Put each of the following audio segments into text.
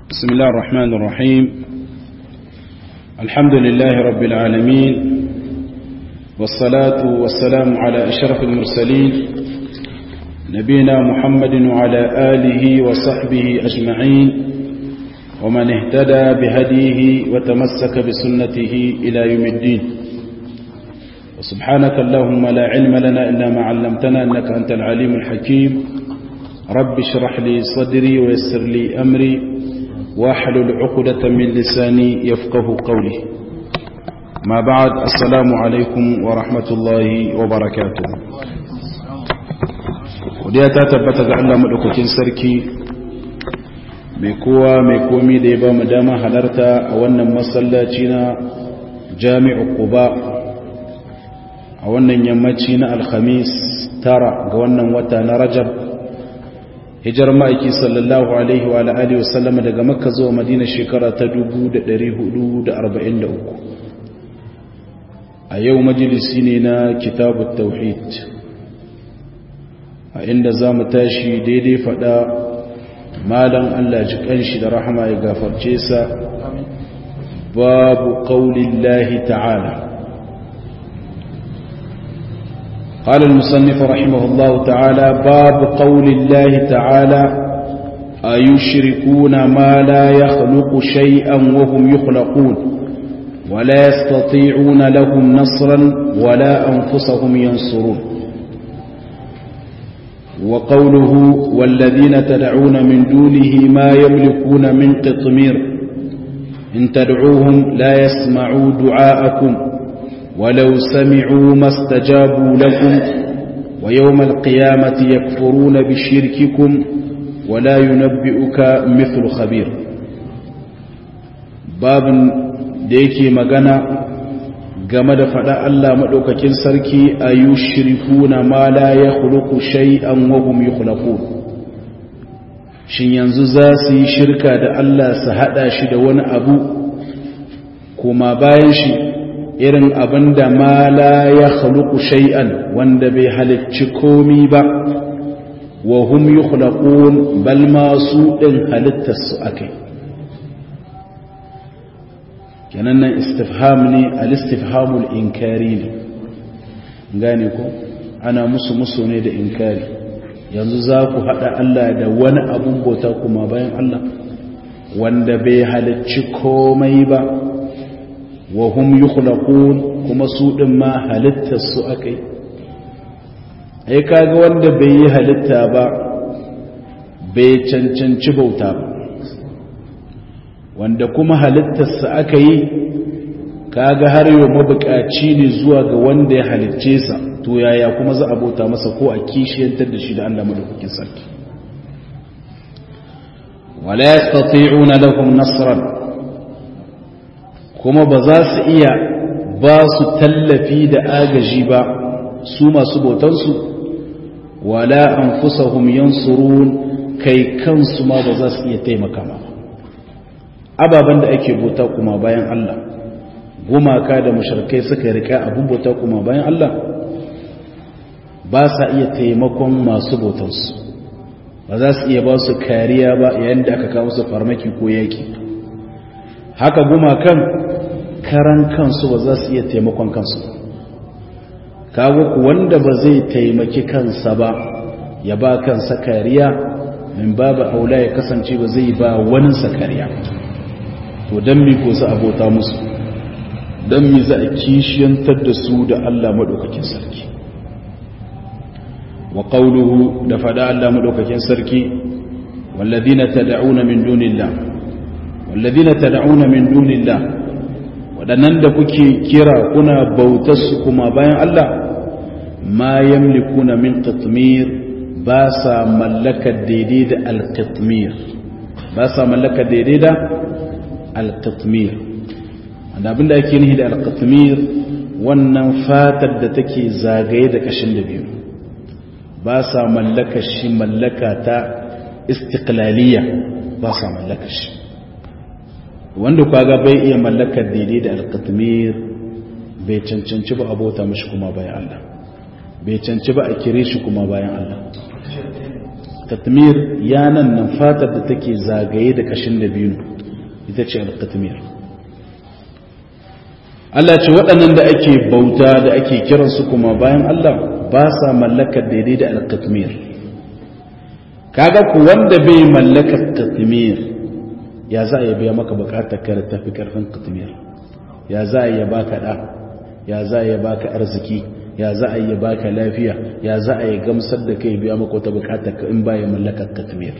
بسم الله الرحمن الرحيم الحمد لله رب العالمين والصلاة والسلام على أشرف المرسلين نبينا محمد وعلى آله وصحبه أجمعين ومن اهتدى بهديه وتمسك بسنته إلى يوم الدين وسبحانك اللهم لا علم لنا إلا ما علمتنا أنك أنت العليم الحكيم رب اشرح لي صدري ويسر لي أمري واحلل عقدة من لساني يفقه قولي ما بعد السلام عليكم ورحمة الله وبركاته وديا تتبت Allah madaukakin sarki mai kowa mai komi da ya ba mu dama halarta a wannan masallaci na Jami'u Quba a wannan yammaci na Alhamis tara ga wannan wata na Rajab hijar ma'aiki sallallahu alaihi wa alihi wasallam daga makka zuwa madina shekara ta 1443 a yau majalisi ne na kitabut tauhid a inda za mu tashi daidai fada malan allah ji kanshi da rahama ya gafarce sa babu qaulillahi ta'ala قال المصنف رحمه الله تعالى باب قول الله تعالى أيشركون ما لا يخلق شيئا وهم يخلقون ولا يستطيعون لهم نصرا ولا أنفسهم ينصرون وقوله والذين تدعون من دونه ما يملكون من قطمير إن تدعوهم لا يسمعوا دعاءكم ولو سمعوا ما استجابوا لكم ويوم القيامة يكفرون بشرككم ولا ينبئك مثل خبير باب ديكي مغانا game da faɗa Allah maɗaukakin sarki a yi shirikuna ma la ya huluku shay'an wahum yi shin yanzu za su yi shirka da Allah su haɗa shi da wani abu kuma bayan shi irin abin da ma la ya haluku shay'an wanda bai halicci komi ba wa hum yukhlaqun bal ma su din halittar su akai kenan nan istifham ne al-istifhamul inkari ne gane ko ana musu musu ne da inkari yanzu za ku hada Allah da wani abun bauta kuma bayan Allah wanda bai halicci komai ba wa hum yukhlaqun kuma su din ma halittar su akai ai kaga wanda bai yi halitta ba bai cancanci bauta ba wanda kuma halittar sa aka yi kaga har yau mabukaci ne zuwa ga wanda ya halicce sa to yaya kuma za a bauta masa ko a kishiyantar da shi da Allah madaukakin sarki wala yastati'una lahum nasran kuma ba za su iya ba su tallafi da agaji ba su masu bautansu wala an fusahum yansurun kai kansu ma ba za su iya taimaka ma ababen da ake bauta kuma bayan Allah gumaka da musharkai suka rika abin bauta kuma bayan Allah ba sa iya taimakon masu bautansu ba za su iya ba su kariya ba yayin da aka kawo su farmaki ko yaki haka gumakan karan kansu ba za su iya taimakon kansu kawo ku wanda ba zai taimaki kansa ba ya ba kansa kariya min babu aula ya kasance ba zai ba waninsa kariya to don mi ko za a bauta musu don mi za a kishiyantar da su da Allah maɗaukakin sarki wa ƙauluhu da faɗa Allah maɗaukakin sarki wallazina tad'una min dunillah wallazina tad'una min dunillah wadannan da kuke kira kuna bautar su kuma bayan Allah ma yamlikuna min qitmir ba sa mallakar daidai da alqitmir ba sa mallakar daidai da alqitmir wanda abinda ake nihi da alqitmir wannan fatar da take zagaye da kashin da biyu ba sa mallakar shi mallaka ta istiqlaliya ba sa mallakar shi wanda kaga bai iya mallakar daidai da alkatmir bai cancanci ba abota mashi kuma bayan Allah bai cancanci ba a kire shi kuma bayan Allah alqatmir yanan nan fatar da take zagaye da kashin dabino ita ce alqatmir Allah ce waɗannan da ake bauta da ake kiransu kuma bayan Allah ba sa mallakar daidai da alqatmir kaga ku wanda bai mallakar qatmir ya za a yi biya maka bukatar kare tafi karfin qatmir ya za a yi baka da ya za a yi baka arziki ya za a yi baka lafiya ya za a yi gamsar da kai biya maka wata bukatar ka in baya mallakar qatmir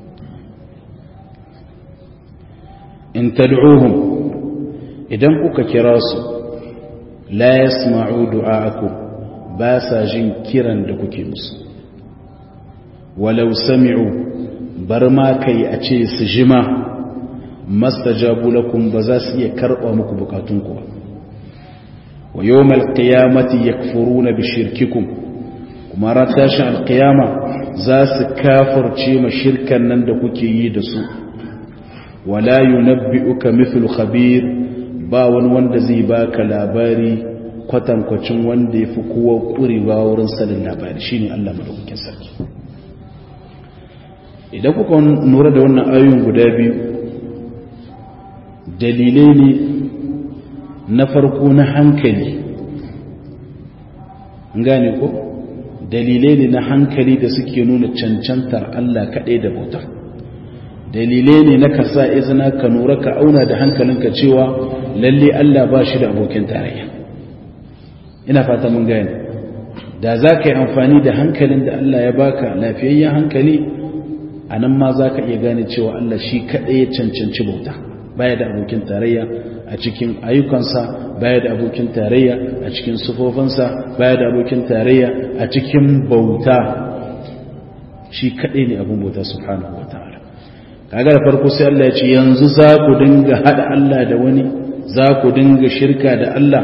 in tad'uhum idan kuka kira su la yasma'u du'a'akum ba sa jin kiran da kuke musu walau sami'u bar ma kai a ce su jima mastajabu lakum ba za su iya karɓa muku bukatunku ba wa yawmal qiyamati yakfuruna bi shirkikum kuma ran tashin alqiyama za su kafirce ma shirkan nan da kuke yi da su wala yunabbi'uka mithlu khabir ba wani wanda zai baka labari kwatankwacin wanda ya fi kowa ƙurewa wurin sanin labari shine Allah madaukakin sarki idan kuka nura da wannan ayoyin guda biyu dalilai ne na farko na hankali gane ko dalilai ne na hankali da suke nuna cancantar Allah kaɗai da bauta dalilai ne na ka sa izina ka nura ka auna da hankalinka cewa lalle Allah ba shi da abokin tarayya ina fata mun gane da za ka yi amfani da hankalin da Allah ya baka lafiyayyen hankali a nan ma za ka iya gane cewa Allah shi kaɗai ya cancanci bauta baya da abokin tarayya a cikin ayyukansa baya da abokin tarayya a cikin sufofinsa baya da abokin tarayya a cikin bauta shi kaɗai ne abin bauta subhanahu wa ta'ala kaga da farko sai Allah ya ce yanzu za ku dinga haɗa Allah da wani za ku dinga shirka da Allah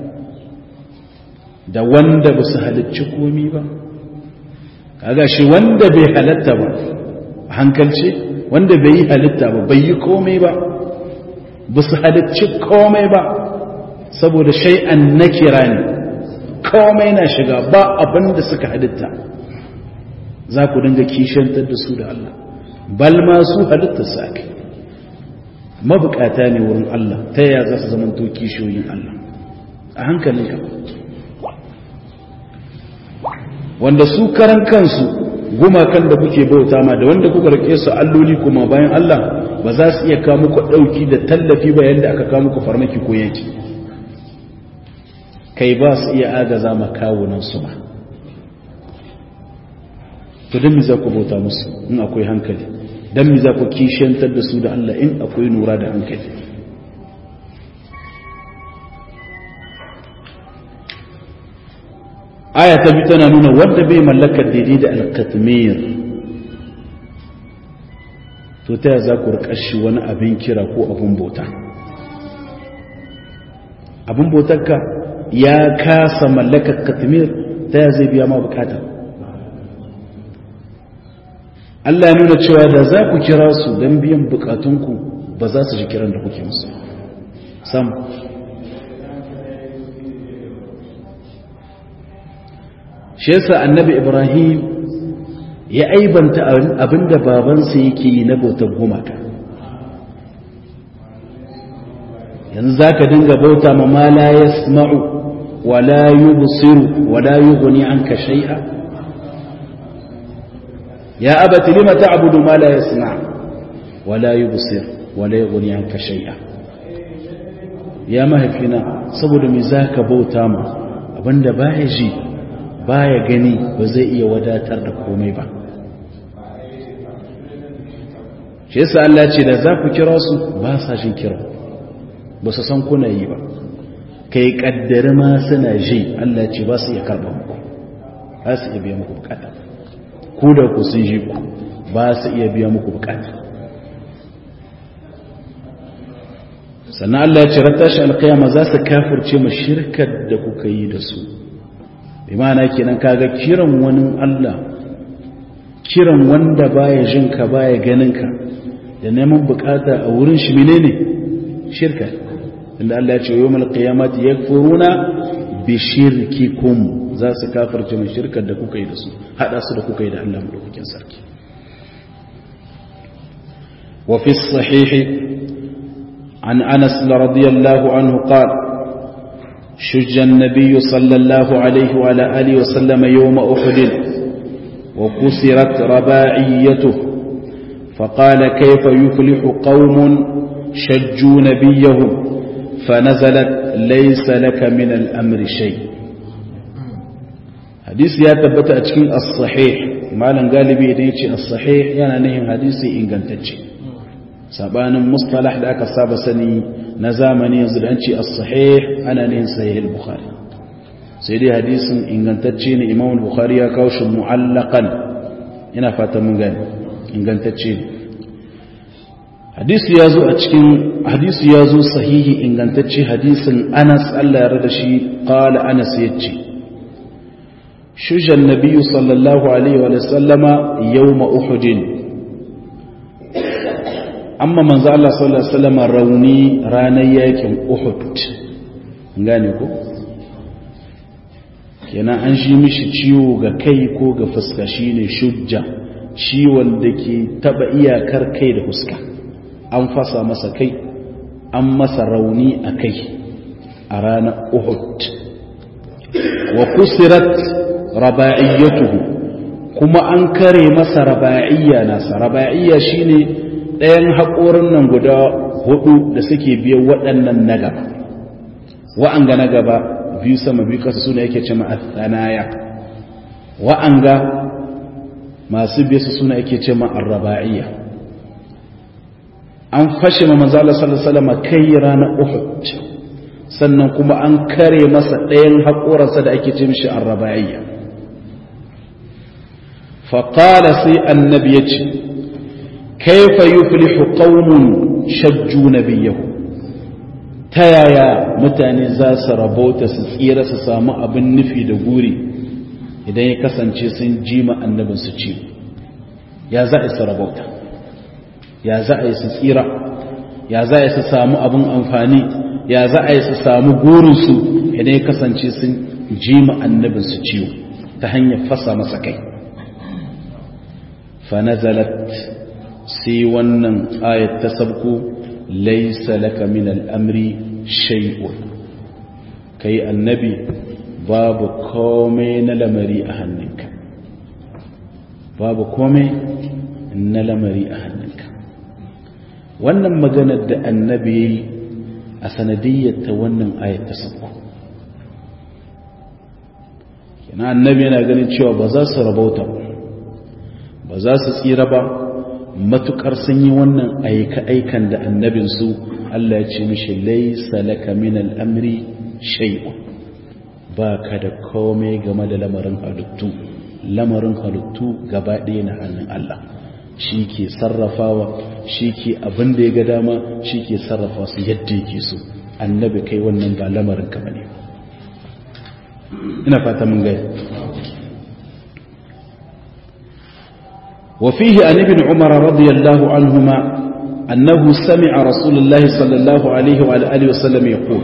da wanda ba su halicci komi ba kaga shi wanda bai halatta ba hankalci wanda bai yi halitta ba bai yi komai ba ba su halicci komai ba saboda shay'an na kira ne komai na shiga ba abin da suka halitta za ku dinga kishantar da su da Allah bal ma su halitta su ake mabukata ne wurin Allah ta yaya za su zamanto kishiyoyin Allah a hankalinka wanda su karan kansu gumakan da kuke bauta ma da wanda kuka rike su alloli kuma bayan Allah ba za su iya kawo muku dauki da tallafi ba yanda aka kawo muku farmaki ko yake kai ba su iya agaza ma kawunan su ba to dan me za ku bauta musu in akwai hankali dan me za ku kishiyantar da su da Allah in akwai nura da hankali aya ta bi tana nuna wanda bai mallakar daidai da alkatmir to ta za ku rikashi wani abin kira ko abin bauta abin bautarka ya kasa mallakar katmir ta ya zai biya ma bukata Allah ya nuna cewa da za ku kira su don biyan bukatunku ba za su ji kiran da kuke musu sam shi yasa annabi ibrahim ya aibanta abinda babansa yake yi na bautar gumaka yanzu za ka dinga bauta ma ma la yasma'u wa la yubsiru wa la yughni anka shay'a ya abati lima ta'budu ma la yasma' wa la yubsir wa la yughni anka shay'a ya mahaifina saboda me zaka bauta ma abinda baya ji baya gani ba zai iya wadatar da komai ba shi yasa Allah ce da za ku kira su ba sa jin kira ba su san kuna yi ba kai kaddari ma suna ji Allah ce ba su iya karɓa muku ba su iya biya muku bukata ku da ku sun ji ku ba su iya biya muku bukata sannan Allah ya ce rattashi alkiyama za su kafirce ma shirkar da kuka yi da su bi ma'ana kenan kaga kiran wani Allah kiran wanda baya jin ka baya ganin ka da neman bukata a wurin shi menene shirka inda Allah ya ce yawmal qiyamati yakfuruna bi shirkikum za su kafirce mai shirkar da kuka yi da su hada su da kuka yi da Allah madaukakin sarki وفي الصحيح عن أنس رضي الله عنه قال شج النبي صلى الله عليه وعلى آله وسلم يوم أحد وكسرت رباعيته فقال كيف يفلح قوم شجوا نبيهم فنزلت ليس لك من الأمر شيء حديث يا تبت أتكين الصحيح مالا قالبي ديتي الصحيح يعني نهم حديثي إن قنتجي sabanin mustalah da aka saba sani na zamani yanzu da an ce as-sahih ana nihin sahih al-bukhari sai dai hadisin ingantacce ne imam al-bukhari ya kawo shi mu'allaqan ina fata mun gani ingantacce ne hadisi ya zo a cikin hadisi ya zo sahihi ingantacce hadisin Anas Allah ya rada shi qala Anas yace shujan nabiyyu sallallahu alaihi wa sallama yawma uhudin amma manzo Allah sallallahu alaihi wasallam rauni ranar yakin Uhud gane ko kenan an shi mishi ciwo ga kai ko ga fuska shine shujja ciwon da ke taba iyakar kai da fuska an fasa masa kai an masa rauni a kai a ranar Uhud wa kusirat raba'iyyatuhu kuma an kare masa raba'iyya nasa raba'iyya shine ɗayan haƙorin nan guda hudu da suke biyan waɗannan na gaba wa'anga na gaba biyu sama biyu ƙasa suna yake ce ma'athanaya wa'anga masu biya su suna yake ce ma'arraba'iyya an fashe ma manzala sallallahu kai ranar uhud sannan kuma an kare masa ɗayan haƙoransa da ake ce mishi arraba'iyya faƙala sai annabi ya ce كيف يفلح قوم شجوا نبيه تيايا mutane za su rabauta su tsira su samu abin nufi da guri idan ya kasance sun jima annabin su ci ya za a su rabauta ya za a su tsira ya za a su samu abin amfani ya za a su samu gurinsu idan ya kasance sun jima annabin su ciwo ta hanyar fasa masa kai fa nazalat sai wannan ayat ta sabko laisa laka min al'amri shay'un kai annabi babu komai na lamari a hannunka babu komai na lamari a hannunka wannan maganar da annabi ya yi a sanadiyyar ta wannan ayat ta sabko kina annabi yana ganin cewa ba za su rabauta ba za su tsira ba matukar sun yi wannan aika-aikan da annabinsu Allah ya ce mishi laisa laka min al'amri shay'un ba ka da komai game da lamarin halittu lamarin halittu gaba ɗaya na hannun Allah shi ke sarrafawa shi ke abin da ya ga dama shi ke sarrafa su yadda yake so annabi kai wannan ba lamarin ka bane ina fata mun gaya وفيه عن ابن عمر رضي الله عنهما أنه سمع رسول الله صلى الله عليه وعلى آله وسلم يقول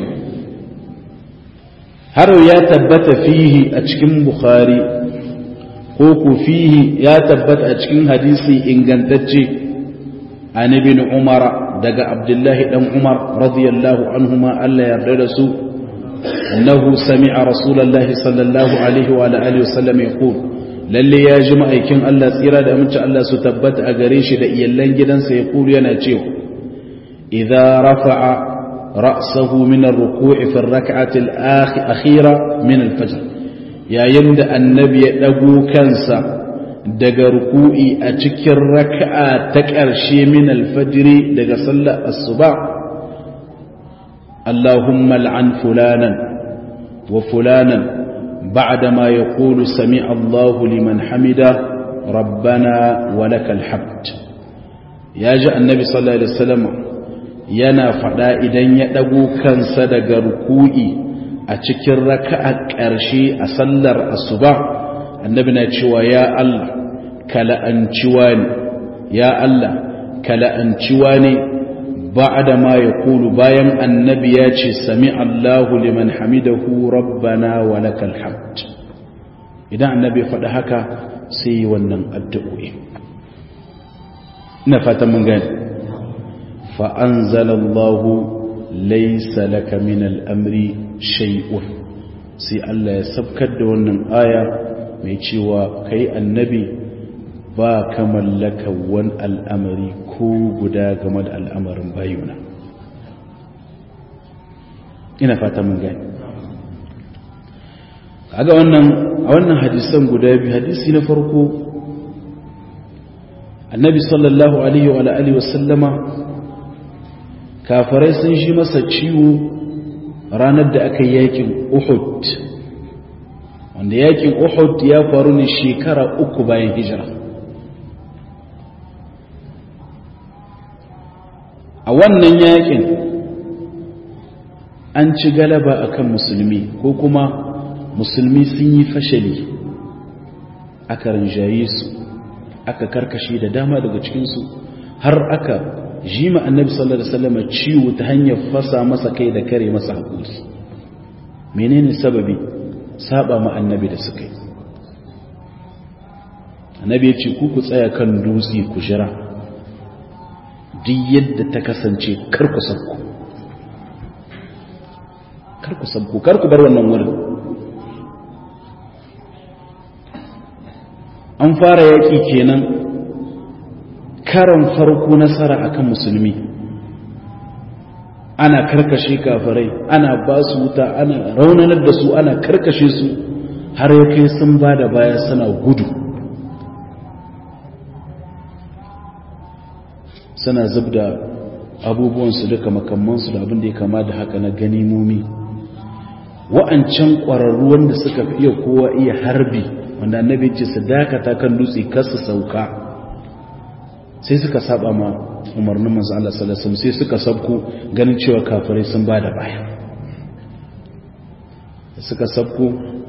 هرو يا تبت فيه أتشكم بخاري قوك فيه يا تبت أتشكم حديثي إن قنتجي عن ابن عمر دق عبد الله بن عمر رضي الله عنهما ألا يردرسوا أنه سمع رسول الله صلى الله عليه وعلى آله وسلم يقول lalle ya ji ma'aikin Allah tsira da aminci Allah su tabbata a gare shi da iyallan gidansa ya kulu yana cewa idza rafa'a ra'sahu min ar-ruku'i fi ar-rak'ati al-akhira min al-fajr yayin da annabi ya dago kansa daga ruku'i a cikin raka'a ta ƙarshe min al-fajr daga sallar asuba Allahumma al'an fulanan wa fulanan بعدما يقول سمع الله لمن حمده ربنا ولك الحمد يا جاء النبي صلى الله عليه وسلم yana faɗa idan ya ɗago kansa daga ruku'i a cikin raka'a ƙarshe a sallar asuba annabi na cewa ya Allah kala'anciwa ne ya Allah kala'anciwa ne ba'da ma ya kulu bayan annabi ya ce sami Allahu liman hamidahu rabbana wa lakal hamd idan annabi ya faɗi haka sai yi wannan addu'o'i ina fatan mun gani fa anzalallahu laysa laka min al-amri shay'un sai Allah ya sabkar da wannan aya mai cewa kai annabi ba ka mallaka wani al'amari ko guda game da al'amarin bayuna ina fata mun gani kaga wannan a wannan hadisan guda biyu hadisi na farko annabi sallallahu alaihi wa alihi wasallama kafarai sun shi masa ciwo ranar da aka yi yakin uhud wanda yakin uhud ya faru ne shekara uku bayan hijira a wannan yakin an ci galaba akan musulmi ko kuma musulmi sun yi fashali aka rinjaye su aka karkashe da dama daga cikinsu har aka jima annabi sallallahu alaihi wasallam ciwo ta hanyar fasa masa kai da kare masa hakuri menene sababi saba ma annabi da suka yi annabi ya ce ku ku tsaya kan dutse ku jira duk yadda ta kasance kar ku sabku kar ku sabku kar ku bar wannan wurin an fara yaƙi kenan karan farko nasara akan musulmi ana karkashe kafirai ana ba su wuta ana raunanar da su ana karkashe su har ya kai sun ba da baya suna gudu suna zub da abubuwansu duka makamansu da abin da ya kama da haka na ganimomi wa'ancan ƙwararru wanda suka fi iya kowa iya harbi wanda annabi ce su dakata kan dutse kar su sauka sai suka saba ma umarnin manzo Allah sallallahu alaihi wasallam sai suka sabko ganin cewa kafirai sun bada baya suka sabko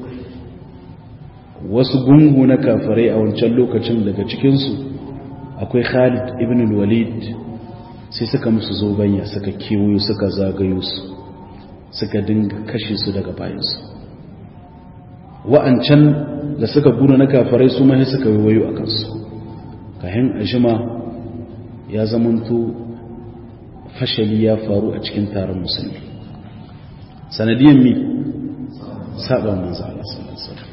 wasu gungu na kafirai a wancan lokacin daga cikin su akwai Khalid ibn al-Walid sai suka musu zobanya suka kewayo suka zagayo su suka dinga kashe su daga bayansu wa'ancan da suka guna na kafarai su mahi suka wayo a kansu kayan ajima ya zamanto fashali ya faru a cikin taron musulmi sanadiyan mi saba manzo Allah sallallahu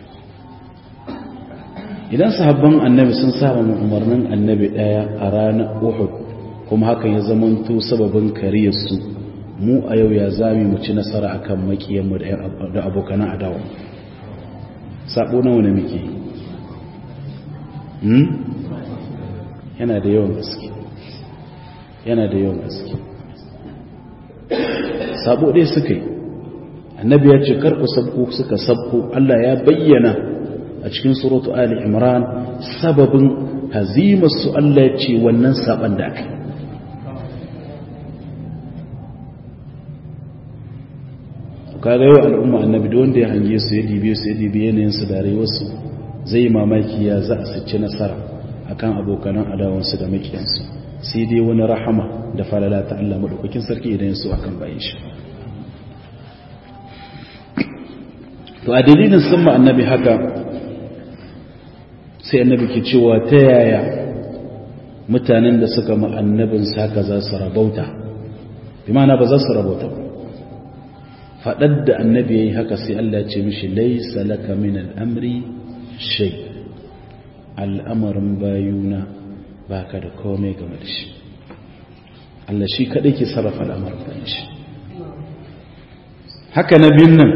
idan sahabban annabi sun saba mu umarnin annabi daya a ranar Uhud kuma hakan ya zamanto sababin kariyarsu mu a yau ya zami mu ci nasara akan makiyanmu da abokanan adawa sabo nawa ne muke hmm? yana da yawan gaske yana da yawan gaske sabo ɗaya suka yi annabi ya ce karku sabko suka sabko Allah ya bayyana a cikin suratu ali imran sababin hazimarsu Allah ya ce wannan saban da aka kaga yau al'umma annabi da wanda ya hange su ya dibe su ya dibe yanayin su da rayuwarsu zai mamaki ya za a sace nasara akan abokanan adawansu da makiyansu sai dai wani rahama da falala ta Allah madaukakin sarki idan su akan bayin shi to a dalilin sun ma annabi haka sai annabi ke cewa ta yaya mutanen da suka ma annabin haka za su rabauta bi ma'ana ba za su rabauta ba faɗar da annabi ya yi haka sai Allah ce mishi laisa laka min al'amri shai al'amarin bayuna ba ka da komai game da shi Allah shi kaɗai ke sarrafa al'amarin bayan shi haka na biyun nan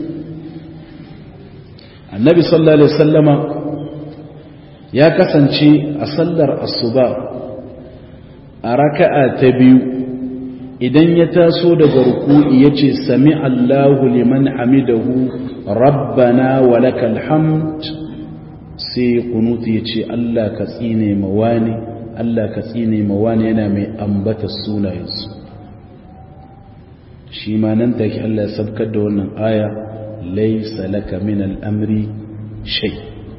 annabi sallallahu alaihi sallama ya kasance a sallar asuba a raka'a ta biyu idan ya taso daga ruku'i ya ce sami Allahu liman hamidahu rabbana wa lakal hamd sai kunutu ya ce Allah ka tsine mawani Allah ka tsine mawani yana mai ambata sunayensu shi ma nan take Allah ya sabkar da wannan aya laysa laka min al'amri shay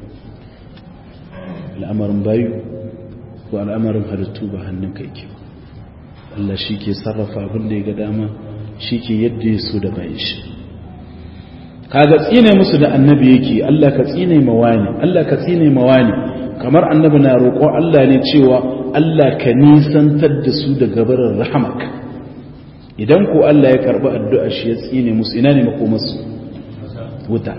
al'amarin bayu ko al'amarin halittu ba hannun kai ke Allah shi ke sarrafa abin da ya ga dama shi ke yadda ya so da bayan shi kaga tsine musu da annabi yake Allah ka tsine mawani Allah ka tsine mawani kamar annabi na roƙo Allah ne cewa Allah ka nisantar da su daga barin rahamaka idan ko Allah ya karɓi addu'a shi ya tsine musu ina ne makomarsu wuta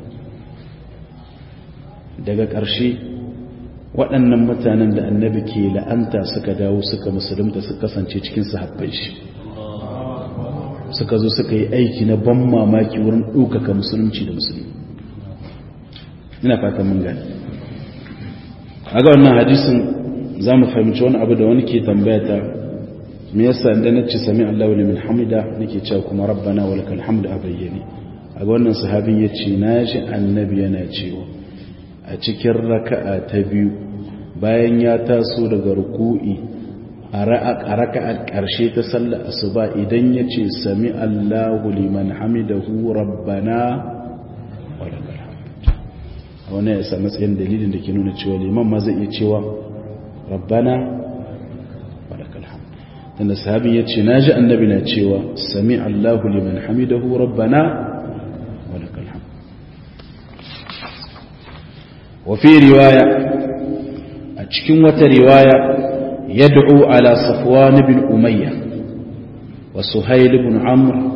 daga ƙarshe waɗannan mutanen da annabi ke la'anta suka dawo suka musulunta suka kasance cikin sahabbai shi suka zo suka yi aiki na ban mamaki wurin ɗaukaka musulunci da musulmi ina fata mun gani a ga wannan hadisin za mu fahimci wani abu da wani ke tambaya ta me yasa inda na ce sami Allah wani min hamida nake cewa kuma rabbana wa lakal hamdu a bayyane a ga wannan sahabin ya ce na ji annabi yana cewa a cikin raka'a ta biyu bayan ya taso daga ruku'i a raka'a ƙarshe ta sallar asuba idan ya ce sami Allahu liman hamidahu rabbana wa lakal hamd wani ya sa matsayin dalilin da ke nuna cewa liman ma zai iya cewa rabbana wa lakal hamd dan sahabin ya ce naji annabi na cewa sami Allahu liman hamidahu rabbana wa lakal hamd wa fi riwaya a cikin wata riwaya يدعو على صفوان بن أمية وسهيل بن عمرو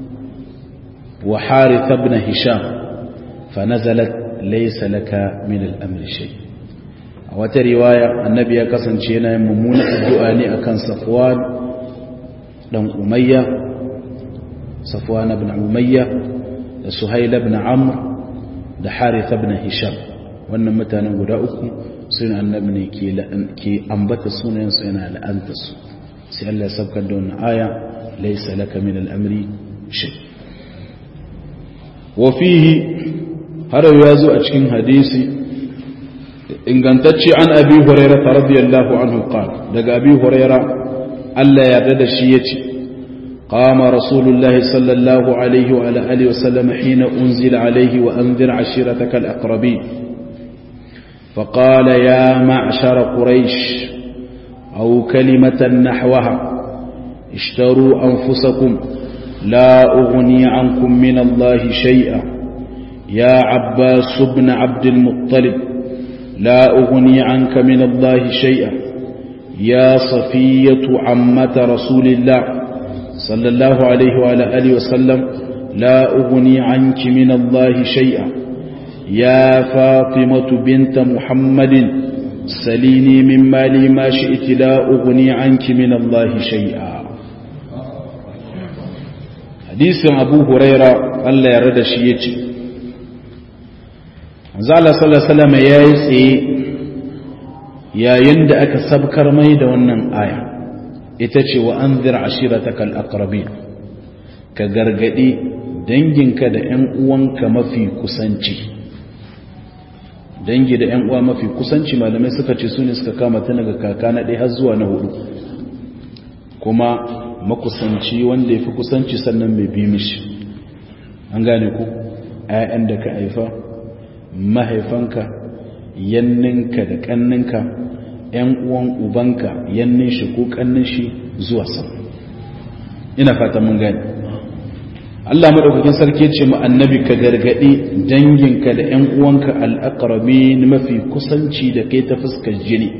وحارث بن هشام فنزلت ليس لك من الأمر شيء وترواية النبي كسن شينا يممون الدعاني أكن صفوان بن أمية صفوان بن أمية سهيل بن عمرو da Haritha ibn Hisham wannan mutanen guda uku suna annabi ne ke ambata sunayensu yana la'anta su sai Allah ya sabkar da wannan aya laysa laka min al-amri shay wa fihi har ya zo a cikin hadisi ingantacce an abi hurairah radiyallahu anhu qala daga abi hurairah Allah ya yarda da shi yace قام رسول الله صلى الله عليه وعلى آله وسلم حين أنزل عليه وأنذر عشيرتك الأقربين فقال يا معشر قريش أو كلمة نحوها اشتروا أنفسكم لا أغني عنكم من الله شيئا يا عباس بن عبد المطلب لا أغني عنك من الله شيئا يا صفية عمة رسول الله صلى الله عليه وعلى آله وسلم لا أغني عنك من الله شيئا يا فاطمة بنت محمد سليني من مالي ما شئت لا أغني عنك من الله شيئا حديث أبو هريرة الله يرد شيئتي زال صلى الله عليه وسلم يا يسي يا يند أكا سبكر ميدا ونن آية itace wa anzir ashirataka al-aqrabin ka gargadi danginka da ƴan uwanka mafi kusanci dangi da ‘yan uwa mafi kusanci malamai suka ce su ne suka kama ta daga kaka na ɗaya har zuwa na hudu kuma makusanci wanda ya fi kusanci sannan mai bi mishi an gane ku ‘ya'yan da ka haifa mahaifanka yanninka da ƙanninka ‘yan uwan ubanka yannin shi ko ƙannin shi zuwa sama ina fata mun gane Allah madaukakin sarki ce mu annabi ka gargadi danginka da ƴan uwanka al-aqrabin mafi kusanci da kai ta fuskar jini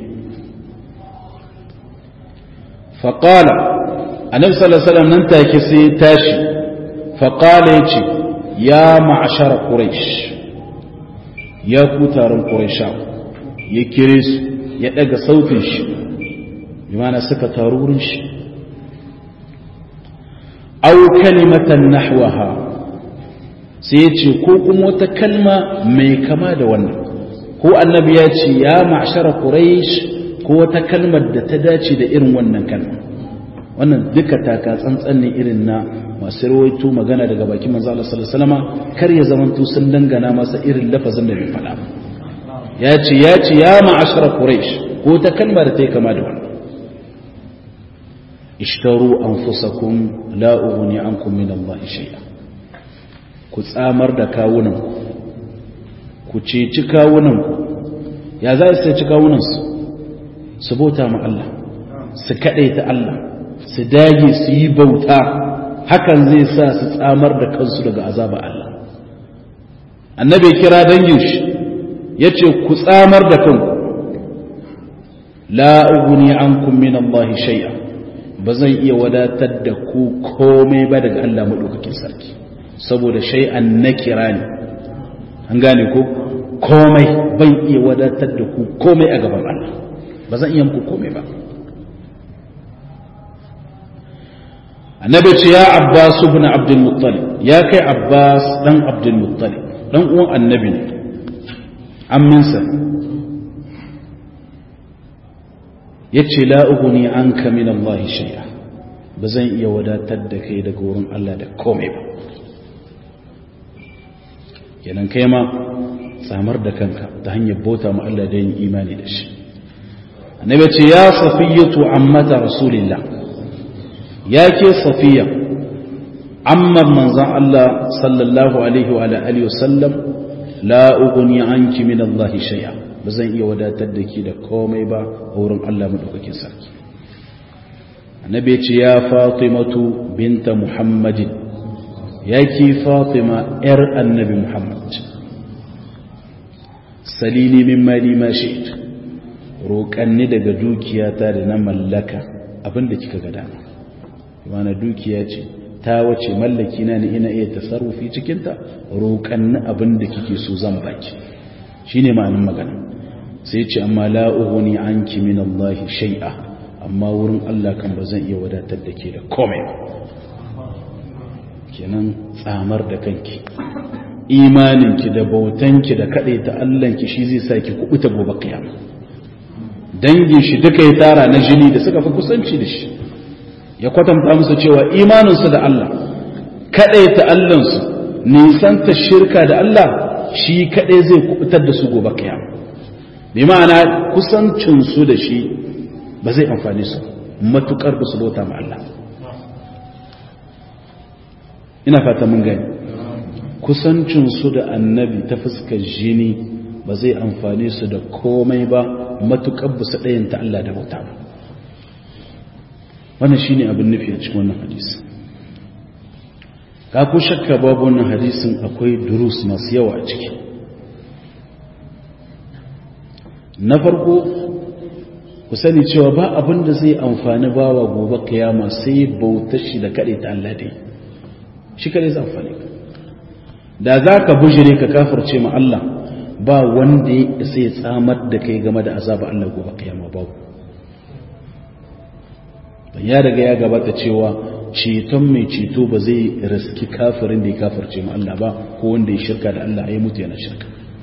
fa qala annabi sallallahu alaihi wasallam nan take sai tashi fa qala yace ya ma'ashara quraish ya ku taron quraisha ya kire su ya daga sautin shi bi ma'ana suka taru wurin shi au kalimatan nahwaha sai ya ce ko kuma wata kalma mai kama da wannan ko annabi ya ce ya ma'ashara quraish ko wata kalmar da ta dace da irin wannan kalma wannan duka taka tsantsan ne irin na masu rawaito magana daga bakin manzo Allah sallallahu alaihi wasallam kar ya zamanto sun dangana masa irin lafazin da bai faɗa ya ce ya ce ya ma'ashara quraish ko ta kalma da ta yi kama da wannan ishtaru anfusakum la ughni ankum min Allah shay'a ku tsamar da kawunan ku ceci kawunan ya za su ceci kawunan su su bauta ma Allah su kadaita Allah su dage su yi bauta hakan zai sa su tsamar da kansu daga azaba Allah annabi kira dangin shi yace ku tsamar da kanku la ughni ankum min Allah shay'a ba zan iya wadatar da ku komai ba daga Allah madaukakin sarki saboda shay'an nakira ne an gane ko komai ban iya wadatar da ku komai a gaban Allah ba zan iya muku komai ba annabi ce ya abbas ibn abdul muttalib ya kai abbas dan abdul muttalib dan uwan annabi ne amminsa yace la ughni anka min Allah shay'a ba zan iya wadatar da kai daga wurin Allah da komai ba kenan kai ma samar da kanka ta hanyar bauta ma Allah da yin imani da shi annabi ce ya safiyatu ammata rasulillah ya ke safiya ammar manzan Allah sallallahu alaihi wa alihi wasallam la ughni anki min Allah shay'a ba zan iya wadatar da ki da komai ba a wurin Allah madaukakin sarki annabi ce ya fatimatu binta muhammadin ya ki fatima yar annabi muhammad salini min mali ma shi'it roƙanni daga dukiyata da na mallaka abinda kika ga dama mana dukiya ce ta wace mallaki na ne ina iya tasarrufi cikinta roƙanni abinda kike so zan baki shine ma'anin magana sai ce amma la ughni anki min Allah shay'a amma wurin Allah kan ba zan iya wadatar da ke da komai kenan tsamar da kanki imaninki da bautanki da ta Allahnki shi zai sa ki kubuta gobe kiyama dangin shi duka ya tara na jini da suka fi kusanci da shi ya kwatanta musu cewa imaninsu da Allah ta Allahnsu nisanta shirka da Allah shi kadai zai kubutar da su gobe kiyama bi ma'ana kusancinsu da shi ba zai amfani su matukar ba su bauta ma Allah ina fata mun gani kusancinsu da annabi ta fuskar jini ba zai amfani su da komai ba matukar ba su ɗayanta Allah da bauta ba wannan shine abin nufi a cikin wannan hadisi ka ku shakka babu wannan hadisin akwai durus masu yawa a ciki na farko ku sani cewa ba abin da zai amfani bawa gobe kiyama sai bautar shi da kaɗai ta Allah dai shi kaɗai zai amfani ka da za ka bujire ka kafarce ma Allah ba wanda ya sai ya tsamar da kai game da azaba Allah gobe kiyama babu ya daga ya gabata cewa ceton mai ceto ba zai riski kafirin da ya kafarce ma Allah ba ko wanda ya shirka da Allah ya mutu yana shirka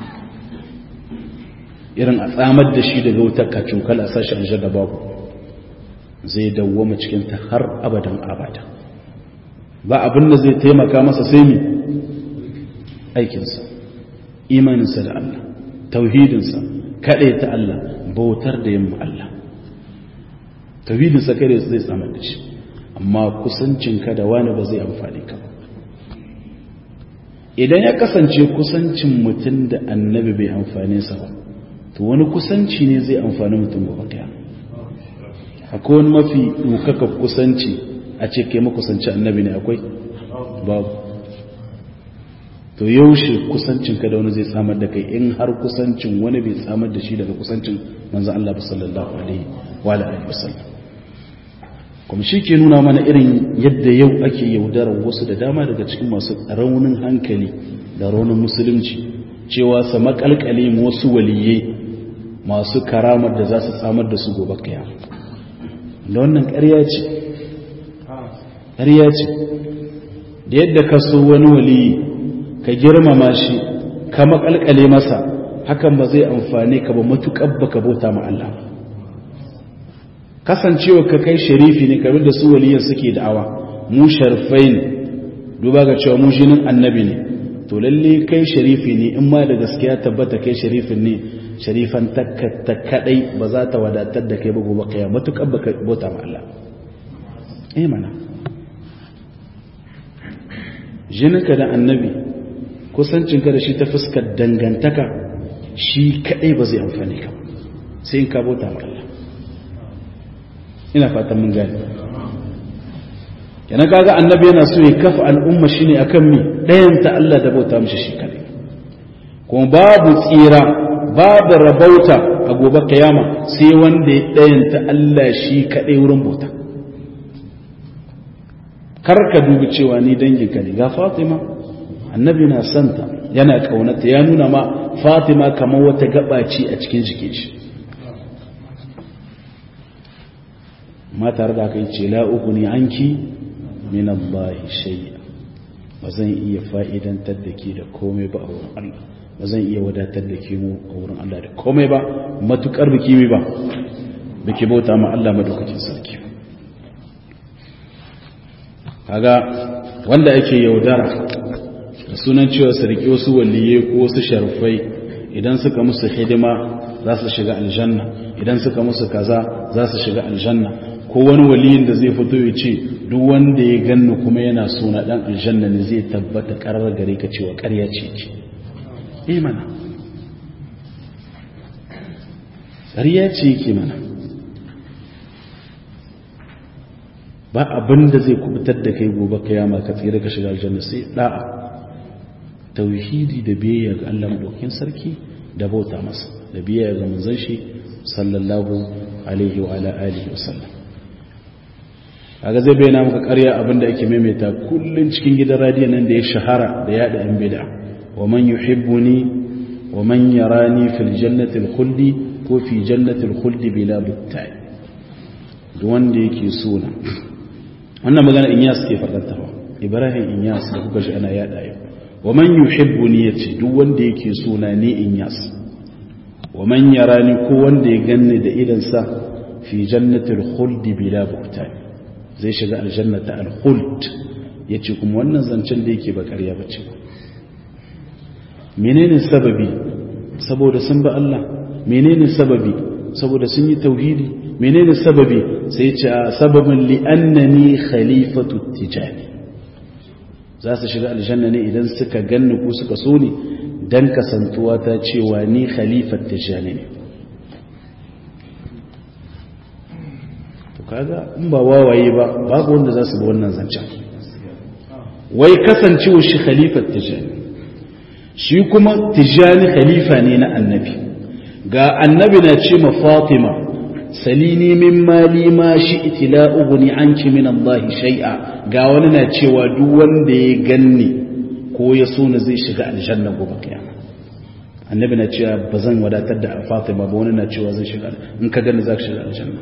irin a tsamar da shi daga wutar kacukal a sashi an da babu zai dawwama cikinta har abadan abada ba abin da zai taimaka masa sai mi aikinsa imaninsa da Allah tauhidinsa kaɗai ta Allah bautar da yamma Allah tauhidinsa kare zai tsamar da shi amma kusancinka da wani ba zai amfani ka ba idan ya kasance kusancin mutum da annabi bai amfane sa ba to wani kusanci ne zai amfani mutum gobe kaya akwai wani mafi ɗaukaka kusanci a ce kai makusanci annabi ne akwai babu to yaushe kusancinka da wani zai tsamar da kai in har kusancin wani bai tsamar da shi daga kusancin manzan Allah sallallahu alaihi wa alihi wasallam kuma shi ke nuna mana irin yadda yau ake yaudarar wasu da dama daga cikin masu raunin hankali da raunin musulunci cewa su makalkale wasu waliyai masu karamar da za su samar da su gobe kaya da wannan ƙarya ce ƙarya ce da yadda ka so wani waliyi ka girmama shi ka makalkale masa hakan ba zai amfane ka ba matuƙar baka bauta ma Allah kasancewa ka kai sharifi ne kamar da su waliyan suke da'awa mu sharfai ne duba ga cewa mu jinin annabi ne to lalle kai sharifi ne in ma da gaskiya tabbata kai sharifin ne sharifan ta kadai ba za ta wadatar da kai ba gobe kaya matukar baka bauta ma Allah eh mana jininka da annabi kusancinka da shi ta fuskar dangantaka shi kadai ba zai amfani ka sai in ka bauta ma Allah ina fatan mun gani yana kaga annabi yana so ya kafa al'umma shine akan mi ɗayan ta Allah da bauta mishi shi kadai kuma babu tsira babu rabauta a gobe kiyama sai wanda ya ɗayanta Allah shi kaɗai wurin bauta kar ka dubi cewa ni danginka ne ga Fatima annabi na santa yana kaunata ya nuna ma Fatima kamar wata gabaci a cikin jikin shi ma tare da aka yi ce la uguni anki min Allah shay'a ba zan iya fa'idantar da ke da komai ba a wurin Allah ba zan iya wadatar da ke mu a wurin Allah da komai ba matukar biki mai ba biki bauta ma Allah madaukakin sarki kaga wanda ake yaudara da sunan cewa sarki wasu waliye ko wasu sharfai idan suka musu hidima za su shiga aljanna idan suka musu kaza za su shiga aljanna ko wani waliyin da zai fito ya ce duk wanda ya ganni kuma yana suna dan aljanna ne zai tabbata karar gare ka cewa ƙarya ce ce eh mana ƙarya ce yake mana ba abin da zai kubutar da kai gobe kiyama ka tsira ka shiga aljanna sai da'a tauhidi da biyayya ga Allah madaukakin sarki da bauta masa da biyayya ga manzon shi sallallahu alaihi wa ala alihi wa sallam kaga zai bayyana maka ƙarya abin da ake maimaita kullun cikin gidan radiyon nan da ya shahara da yada yan bid'a wa man yuhibbuni wa man yarani fil jannati al khuldi ko fi jannati al khuldi bila buttai duk wanda yake so na wannan magana Inyas ke faɗarta Ibrahim Inyas da kuka ji ana yada yau wa man yuhibbuni yace duk wanda yake so na ne Inyas wa man yarani ko wanda ya ganni da idan sa fi jannatil khuld bila buhtan zai shiga aljannata al khuld yace kuma wannan zancen da yake ba ƙarya bace menene sababi saboda sun ba Allah menene sababi saboda sun yi tauhidi menene sababi sai ce a sababin li'annani khalifatu tijani za su shiga aljanna ne idan suka ganni ko suka so ni dan kasantuwa ta cewa ni khalifat tijani ne to kaga in ba wawaye ba babu wanda za su bi wannan zancen wai kasancewa shi khalifat tijani shi kuma tijani khalifa ne na annabi ga annabi na ce ma fatima salini min mali ma shi itila uguni anki min Allah shay'a ga wani na cewa duk wanda ya ganni ko ya so na zai shiga aljanna gobe kiyama annabi na cewa ba zan wadatar da Fatima ba wani na cewa zai shiga in ka ganni za ka shiga aljanna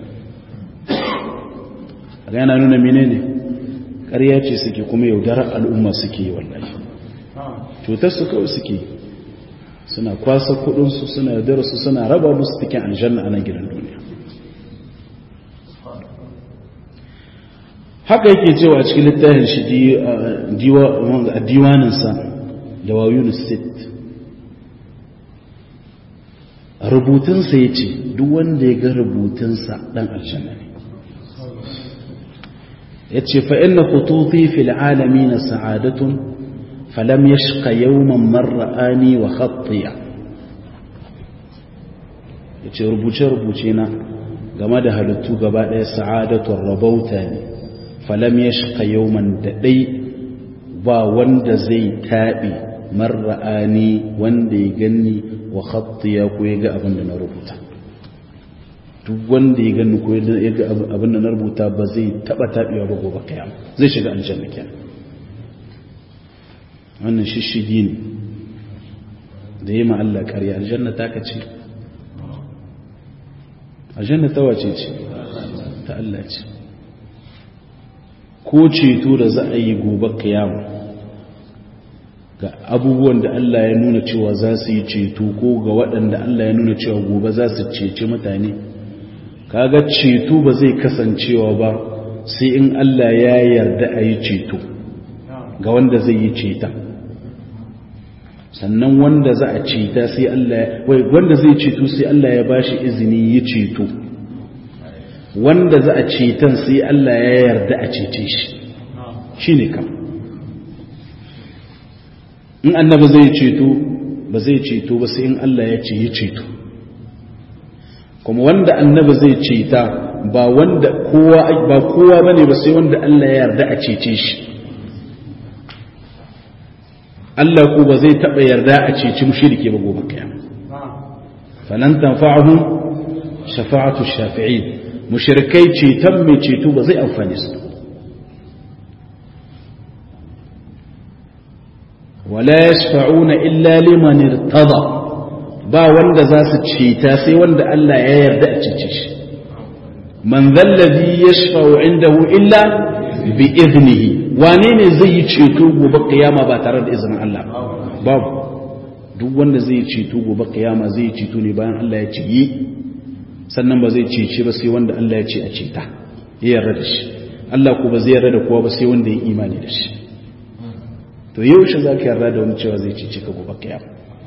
ga yana nuna menene ƙarya ce suke kuma yaudarar al'umma suke yi wallahi cutar su kawai suke suna kwasa kudinsu suna yaudarar su suna raba musu cikin aljanna a nan gidan duniya haka yake cewa a cikin littafin shi diwaninsa da wayun state rubutunsa ya ce duk wanda ya ga rubutunsa ɗan aljanna ne ya ce fa'in na kutufi fil alami na sa'adatun falam ya shika yawman marra'ani wa khattiya ya ce rubuce-rubuce na game da halittu gaba ɗaya sa'adatun rabauta ne falam ya shika yawman daɗai ba wanda zai taɓi marra'ani wanda ya ganni wa khattiya ko ya ga abin da na rubuta duk wanda ya ganni ko ya ga abin da na rubuta ba zai taɓa taɓewa ba gobe kiyama zai shiga aljanna kenan wannan shishigi ne da yi ma Allah ƙarya aljanna ta ka ce aljanna ta wace ce ta Allah ce ko ceto da za a yi gobe kiyama ga abubuwan da Allah ya nuna cewa za su yi ceto ko ga waɗanda Allah ya nuna cewa gobe za su cece mutane kaga ceto ba zai kasancewa ba sai in Allah ya yarda a yi ceto ga wanda zai yi ceta sannan wanda za a ceta sai Allah wai wanda zai ceto sai Allah ya bashi izini yi ceto wanda za a ceton sai Allah ya yarda a cece shi shi ne kam in annaba zai ceto ba zai ceto ba sai in Allah ya ce yi ceto kuma wanda annaba zai ceta ba wanda kowa ba kowa bane ba sai wanda Allah ya yarda a cece shi Allah ko ba zai taba yarda a ceci mushrike ba gobe kiyama falan tanfa'uhum shafa'atu shafi'in mushrikai ceton mai ceto ba zai amfane su wala yashfa'una illa liman irtada ba wanda za su ceta sai wanda Allah ya yarda a cece shi man zallazi yashfa'u indahu illa bi iznihi wane ne zai yi ceto gobe kiyama ba tare da izinin Allah babu duk wanda zai yi ceto gobe kiyama zai yi ceto ne bayan Allah ya ce yi sannan ba zai cece ba sai wanda Allah ya ce a ceta ya yarda da shi Allah ko ba zai yarda da kowa ba sai wanda ya imani da shi to yaushe za ka yarda da wani cewa zai cece ka gobe kiyama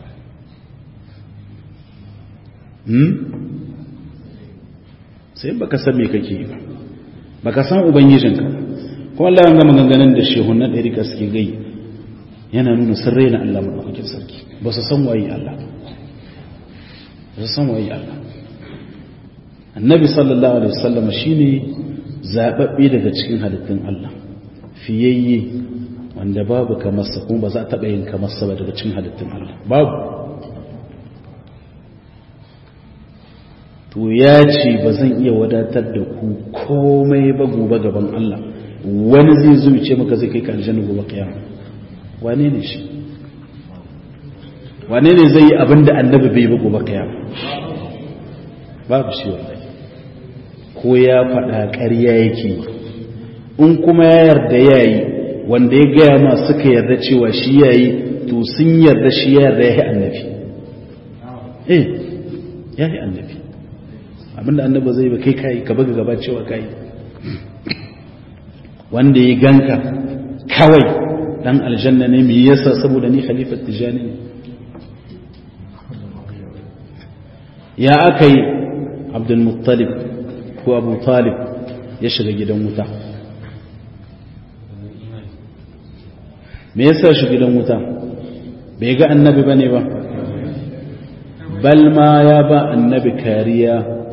sai baka san me kake yi ba baka san ubangijinka kuma Allah ya ga maganganun da shehun na ɗari suke gai yana nuna sun raina Allah maɗaukakin sarki ba su san waye Allah ba su san waye Allah annabi sallallahu alaihi wasallam shine zababbe daga cikin halittun Allah fiyayye wanda babu kamar sa kuma ba za a taɓa yin kamar sa ba daga cikin halittun Allah babu to ya ce ba zan iya wadatar da ku komai ba gobe gaban Allah wani zai zuce maka zai kai ka aljanna gobe kiyama wane ne shi wane ne zai yi abin da annabi bai ba gobe kiyama babu shi wallahi ko ya faɗa ƙarya yake in kuma ya yarda yayi wanda ya gaya ma suka yarda cewa shi yayi to sun yarda shi ya yarda ya yi annabi eh ya yi annabi abinda annaba zai ba kai kai ka buga gaba cewa kai wanda ya ganka kawai dan aljanna ne me yasa saboda ni khalifat tijani ne ya akai abdul muttalib ko abu talib ya shiga gidan wuta me yasa shi gidan wuta bai ga annabi bane ba bal ma ya ba annabi kariya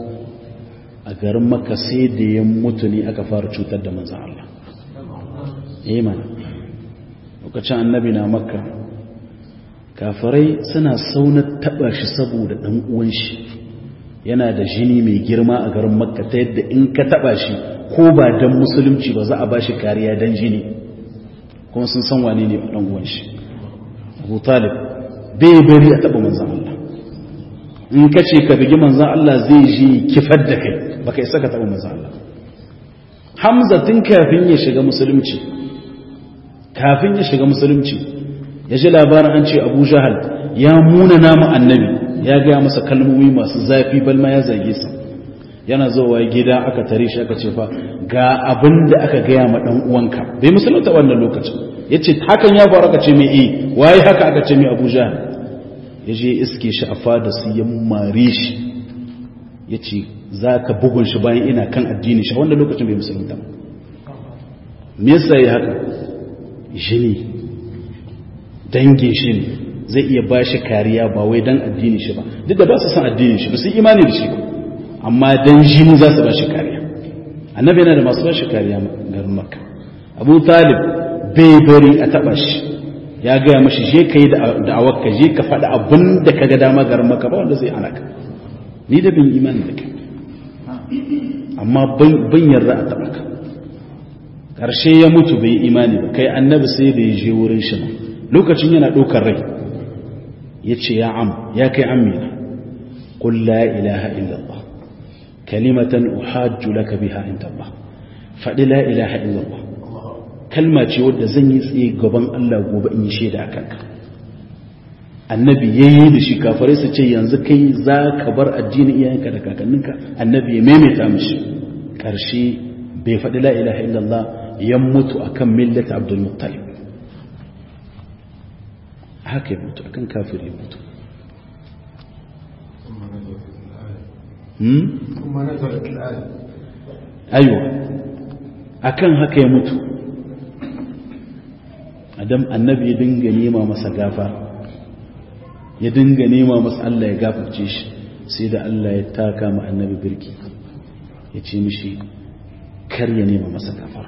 a garin maka sai da ya mutu ne aka fara cutar da manzan Allah iman lokacin annabi na makka kafirai suna saunar taba shi saboda dan uwan shi yana da jini mai girma a garin makka ta yadda in ka taba shi ko ba dan musulunci ba za a ba shi kariya dan jini kuma sun san wane ne dan uwan shi abu talib bai bari a taba manzan Allah in ka ce ka bigi manzan Allah zai ji kifar da kai baka isa ka taɓa manzan Allah Hamza tun kafin ya shiga musulunci kafin ya shiga musulunci ya ji labarin an ce Abu Jahal ya muna namu annabi ya gaya masa kalmomi masu zafi balma ya zage sa yana zuwa gida aka tare shi aka ce fa ga abin da aka gaya ma dan uwanka bai musulunta wannan lokacin yace hakan ya faru aka ce mai eh waye haka aka ce mai Abu Jahal ya je iske shi a fada su ya mare shi ya ce za ka bugun shi bayan ina kan addini shi wanda lokacin bai musulunta me yasa ya haka jini dangin shi ne zai iya ba shi kariya ba wai dan addini shi ba duk da ba su san addini shi ba su imani da shi ba amma dan jini za su ba shi kariya annabi yana da masu ba shi kariya garin makka abu talib bai bari a taba shi ya gaya mashi je ka yi da'awar ka je ka faɗi abin da ka ga dama garin maka ba wanda zai ana ka ni da bin imani da kai amma ban yarda a taɓa ka ƙarshe ya mutu bai imani ba kai annabi sai da ya je wurin shi ba lokacin yana ɗaukar rai ya ce ya am ya kai amina qul la ilaha illallah kalimatan uhajju laka biha inda Allah faɗi la ilaha illallah kalma ce wadda zan yi tsaye gaban Allah gobe in yi shaida a kanka annabi ya yi da shi kafarai su ce yanzu kai za ka bar addinin iyayenka da kakanninka annabi ya maimaita mishi ƙarshe bai faɗi la ilaha illallah ya mutu akan millata abdul muttalib haka ya mutu akan kafir ya mutu ayo akan haka ya mutu adam annabi ya dinga nema masa gafa ya dinga nema masa Allah ya gafarce shi sai da Allah ya taka ma annabi birki ya ce mishi kar ya nema masa gafa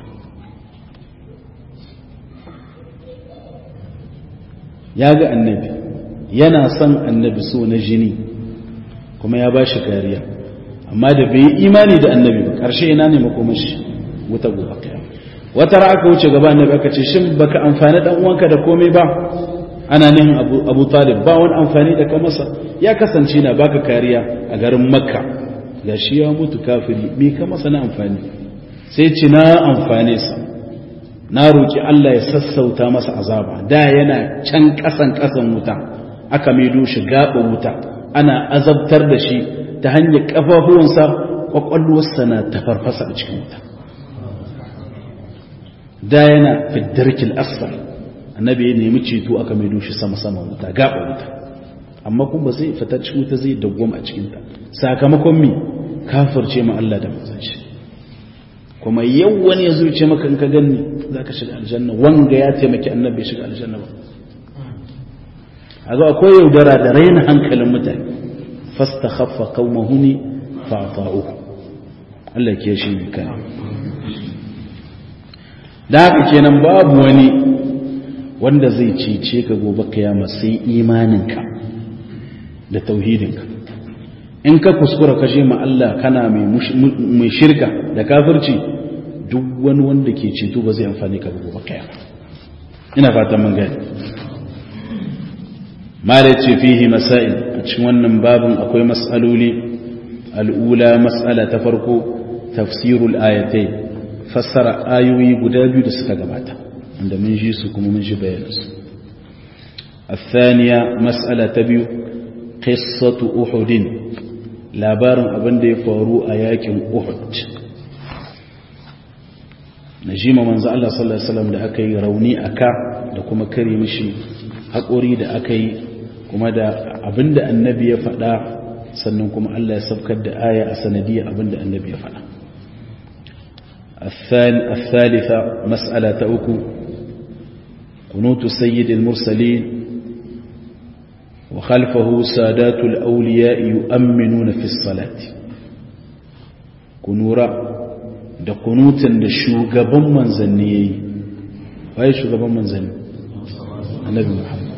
ya ga annabi yana son annabi so na jini kuma ya bashi kariya amma da bai yi imani da annabi ba karshe ina ne makomashi wuta gobe kiyama wata ra aka wuce gaba annabi aka ce shin baka amfani dan uwanka da komai ba ana nihin abu, abu talib ba wani amfani da ka masa ya kasance na baka kariya a garin makka ga shi ya mutu kafiri me ka masa na amfani sai ce na amfane sa na roki Allah ya sassauta masa azaba da yana can kasan kasan wuta aka maido shi gaba wuta ana azabtar da shi ta hanyar kafafuwansa kwakwalwarsa na tafarfasa a cikin wuta da yana fiddarkil asfal annabi ya nemi ceto aka mai doshi sama-sama wuta gaba wuta amma kuma zai fita cikin wuta zai dawwama a cikinta sakamakon mi kafirce ma Allah da manzon shi kuma yau wani ya zuce maka in ka ganni za ka shiga aljanna wanga ya taimaki annabi ya shiga aljanna ba a ga akwai yaudara da raina hankalin mutane fasta khaffa qaumahu ni fa'ta'uhu Allah ke shi ne kai da haka kenan babu wani wanda zai cece ka gobe kiyama sai imaninka da tauhidinka in ka kuskura kashe ma Allah kana mai shirka da kafirci duk wani wanda ke ceto ba zai amfani ka gobe kiyama ina fatan mun gani mala ce fihi masail a cikin wannan babin akwai mas'aloli al'ula mas'ala ta farko tafsirul ayatai fassara ayoyi guda biyu da suka gabata wanda mun ji su kuma mun ji bayanansu الثانية مسألة تبيو قصة أحد labarin abin da ya faru a yakin Uhud najima manzo Allah sallallahu alaihi wasallam da aka yi rauni aka da kuma kare mishi haƙori da aka yi kuma da abin da annabi ya faɗa sannan kuma Allah ya sabkar da aya a sanadiyar abin da annabi ya faɗa الثالثة مسألة أكو قنوت سيد المرسلين وخلفه سادات الأولياء يؤمنون في الصلاة كنورا da kunutan da shugaban manzanni ya yi waye shugaban manzanni annabi muhammad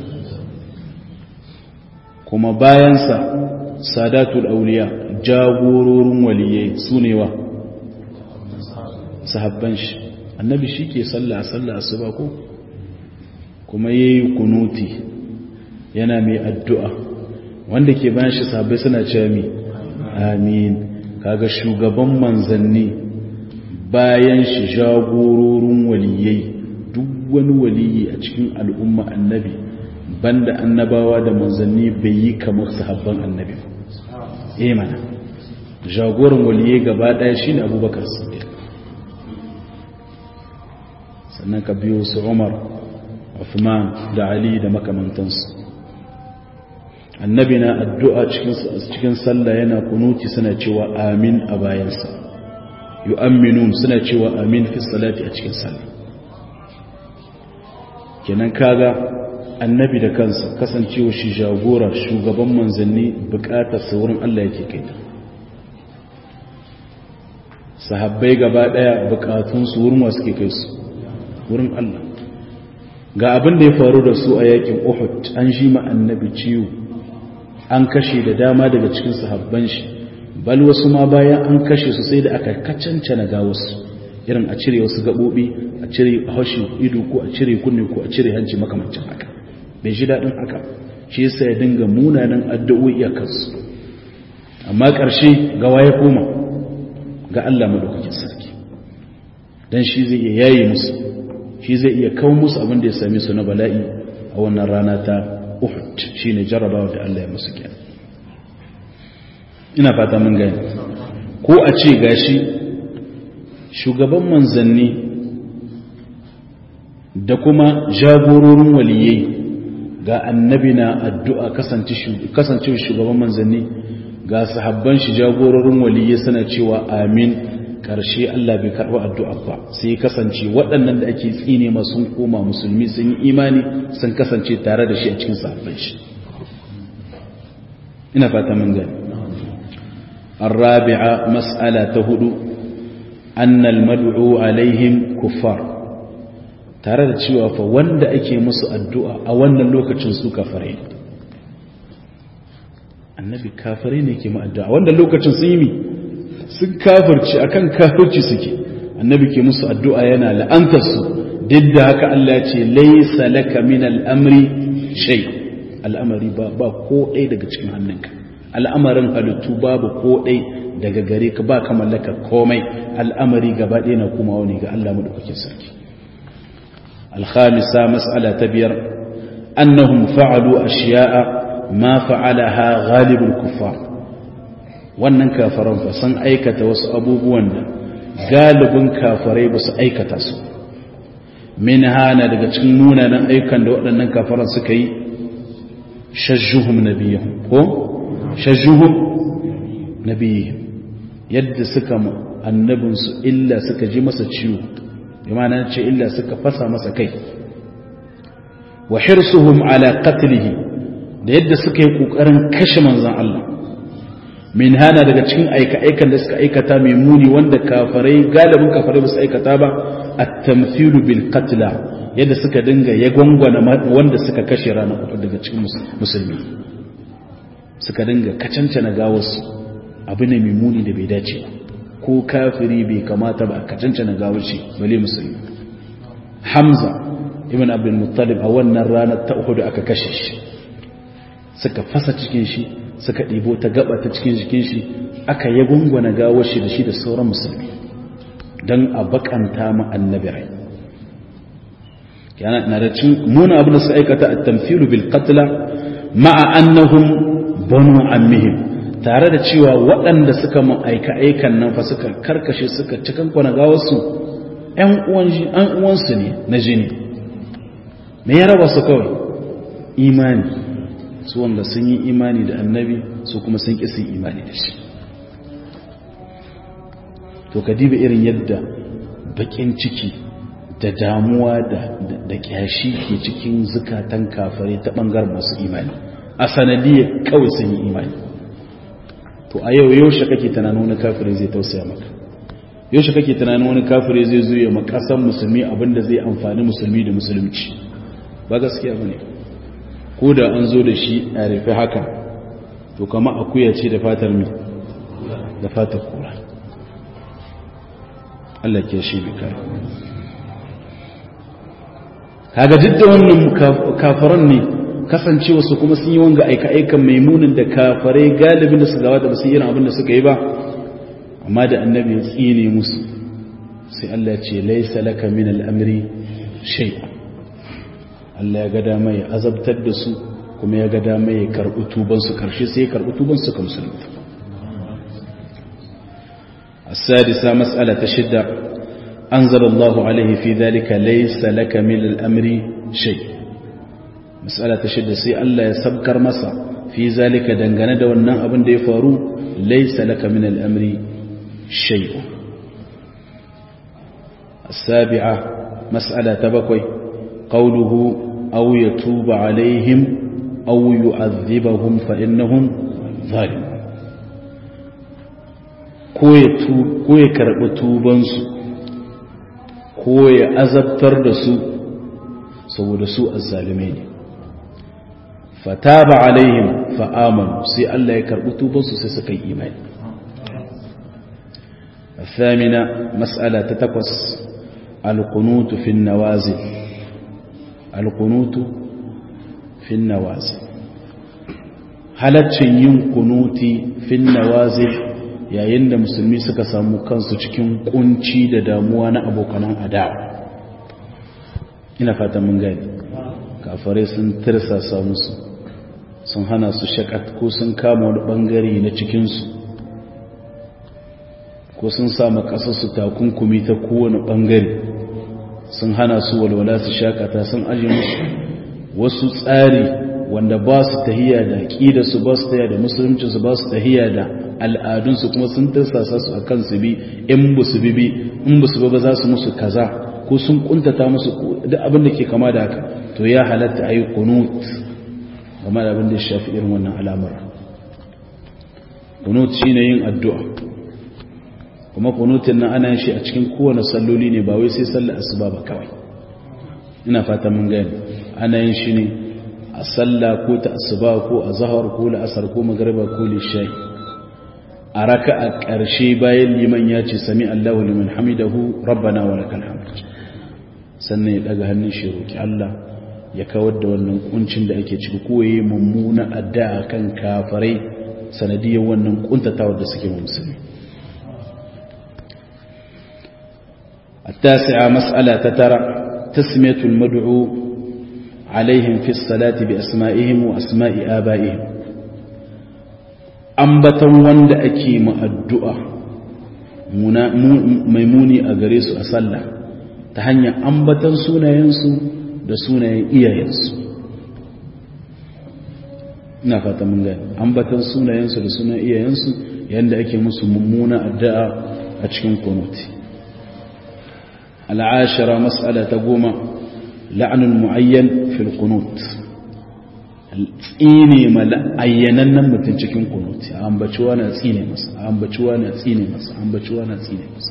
kuma bayansa sadatul auliya jagororin waliyai su ne wa sahabban shi annabi shi ke sallah sallah asuba ko kuma yayi kunuti yana mai addu'a wanda ke bayan shi sahabbai suna cewa mi amin kaga shugaban manzanni bayan shi jagororin waliyai duk wani waliyi a cikin al'umma annabi banda annabawa da manzanni bai yi kamar sahabban annabi eh mana jagoran waliyai gaba daya shine abubakar siddiq sannan ka biyo su umar uthman da ali da makamantansu annabi na addu'a cikin sallah yana kunuti suna cewa amin a bayansa yu'amminun suna cewa amin fi salati a cikin sallah kenan kaga annabi da kansa kasancewa shi jagora shugaban manzanni bukatar saurin Allah yake kai ta sahabbai gaba daya bukatun su wurin wasu ke kai su wurin Allah ga abin da ya faru da su a yakin Uhud an shi ma annabi ciwo an kashe da dama daga cikin sahabban shi bal wasu ma bayan an kashe su sai da aka kacancana ga wasu irin a cire wasu gabobi a cire haushin ido ko a cire kunne ko a cire hanci makamancin haka bai ji daɗin haka shi yasa ya dinga munanan addu'o'i a kansu amma ƙarshe ga waye koma ga Allah madaukakin sarki dan shi zai iya yayi musu shi zai iya kawo musu abin da ya same su na bala'i a wannan rana ta Uhud shine jarrabawa da Allah ya musu kenan ina fata mun gani ko a ce gashi shugaban manzanni da kuma jagororin waliyai ga annabi na addu'a kasance shugaban manzanni ga sahabban shi jagororin waliyai suna cewa amin karshe Allah bai karɓi addu'a ba sai kasance waɗannan da ake tsine ma sun koma musulmi sun yi imani sun kasance tare da shi a cikin sahabban shi ina fata mun gani الرابعة مسألة تهدو أن المدعو عليهم كفار tare da cewa fa wanda ake musu addu'a a wannan lokacin su kafare annabi kafirai ne ke ma'addu'a wanda lokacin sun yi mi sun kafirci akan kafirci suke annabi ke musu addu'a yana la'antar su duk da haka Allah ya ce laysa laka min al'amri shay al'amari ba ba ko ɗaya daga cikin hannunka al'amarin halittu babu ko ɗaya daga gare ka ba ka mallaka komai al'amari gaba ɗaya na kuma wani ga Allah madaukakin sarki الخامسة مسألة تبير أنهم فعلوا أشياء ما فعلها غالب الكفار wannan kafaran fa sun aikata wasu abubuwan da galibin kafarai ba su aikata su min hana daga cikin munanan ayyukan da waɗannan kafaran suka yi shajjuhum nabiyahum ko shajjuhum nabiyahum yadda suka annabinsu illa suka ji masa ciwo bimana ce illa suka fasa masa kai wa hirsuhum ala qatlihi da yadda suka yi kokarin kashe manzon Allah min hana daga cikin aika-aikan da suka aikata mai muni wanda kafarai galibin kafarai ba su aikata ba at-tamthilu bil qatla yadda suka dinga ya gwangwana wanda suka kashe rana uku daga cikin musulmi suka dinga kacancana gawarsu abu ne mai muni da bai dace ba ko kafiri bai kamata ba ka cancana gawar shi bale musulmi hamza ibn abdul muttalib a wannan ranar ta uku da aka kashe shi suka fasa cikin shi suka ɗibo ta gaba ta cikin jikin shi aka yi gungwana gawar shi da shi da sauran musulmi don a bakanta ma annabi rai yana na da cin muna abin da su aikata a tamfilu bil qatla ma'a annahum banu ammihim tare da cewa waɗanda suka aika aikan nan fa suka karkashe suka cikin kwana gawarsu ‘yan uwansu ne na jini me ya raba su kawai imani su wanda sun yi imani da annabi su kuma sun ƙi imani da shi to ka diba irin yadda baƙin ciki da damuwa da ƙyashi ke cikin zukatan kafare ta ɓangar masu imani a sanadiyar kawai sun yi imani to a yau yaushe kake tunanin wani kafirai zai tausaya maka yaushe kake tunanin wani kafirai zai zuya makasan musulmi abinda zai amfani musulmi da musulunci ba gaskiya bane ko da an zo da shi a rufe haka to kama akuya ce da fatar mi da fatar kura Allah ke shi bi kai kaga duk da wannan kafiran ne kasancewa su kuma sun yi wanga aika-aikan maimunin da kafarai galibin da su gabata ba su irin abin da suka yi ba amma da annabi ya tsine musu sai Allah ya ce laisa laka min al'amri shay Allah ya ga dama ya azabtar da su kuma ya ga dama ya karɓi tuban su karshe sai ya karɓi tuban su kamar musulunta السادسة مسألة شدة أنزل الله عليه في ذلك ليس لك من الأمر شيء مسألة شدة سي الله يسبكر مسا في ذلك دنغنا دوانا أبن دي فارو ليس لك من الأمر شيء السابعة مسألة تبكوي قوله أو يتوب عليهم أو يعذبهم فإنهم ظالمون ko ya karɓi tubansu ko ya azabtar da su saboda su azzalume ne fataba alaihim fa'amanu sai Allah ya karɓi tubansu sai suka yi imani الثامنة مسألة تتقص القنوت في النوازل القنوت في النوازل halaccin yin kunuti fin nawazil yayin da musulmi suka samu kansu cikin kunci da damuwa na abokanan adawa ina fata mun gani kafare sun tirsasa musu sun hana su shakat ko sun kama wani bangare na cikinsu ko sun samu kasarsu takunkumi ta kowane bangare sun hana su walwala su shakata sun aje musu wasu tsari wanda ba su tahiya da ƙidarsu ba su tahiya da musuluncinsu ba su tahiya da al'adunsu kuma sun tarsasa su a kan su bi in ba su bi bi in ba su ba za su musu kaza ko sun kuntata musu duk abin da ke kama da haka to ya halatta a yi kunut game da abin da ya shafi irin wannan alamar kunut shi ne yin addu'a kuma kunutin nan ana shi a cikin kowane salloli ne ba wai sai sallar asuba ba kawai ina fata mun gani ana yin shi ne a sallah ko ta asuba ko a zahar ko la'asar ko magariba ko lishayi a raka a ƙarshe bayan liman ya ce sami Allahu liman hamidahu rabbana wa lakal hamd sannan ya daga hannun shi roki Allah ya kawar da wannan kuncin da ake ciki ko yayi mummuna addu'a kan kafirai sanadiyar wannan kuntatawa da suke musulmi التاسعة مسألة تترى تسمية المدعو عليهم في الصلاة بأسمائهم وأسماء آبائهم أنبتا وند أكيم الدعاء maimuni a gare su a sallah ta hanyar ambatan sunayensu da sunayen iyayensu ina fata mun gani ambatan sunayensu da sunayen iyayensu yadda ake musu mummuna addu'a a cikin kunuti العاشرة مسألة تقوم لعن المعين في القنوت tsine ma ayyanannan mutum cikin kunuti a ambaciwa na tsine masa a ambaciwa na tsine masa a ambaciwa na tsine masa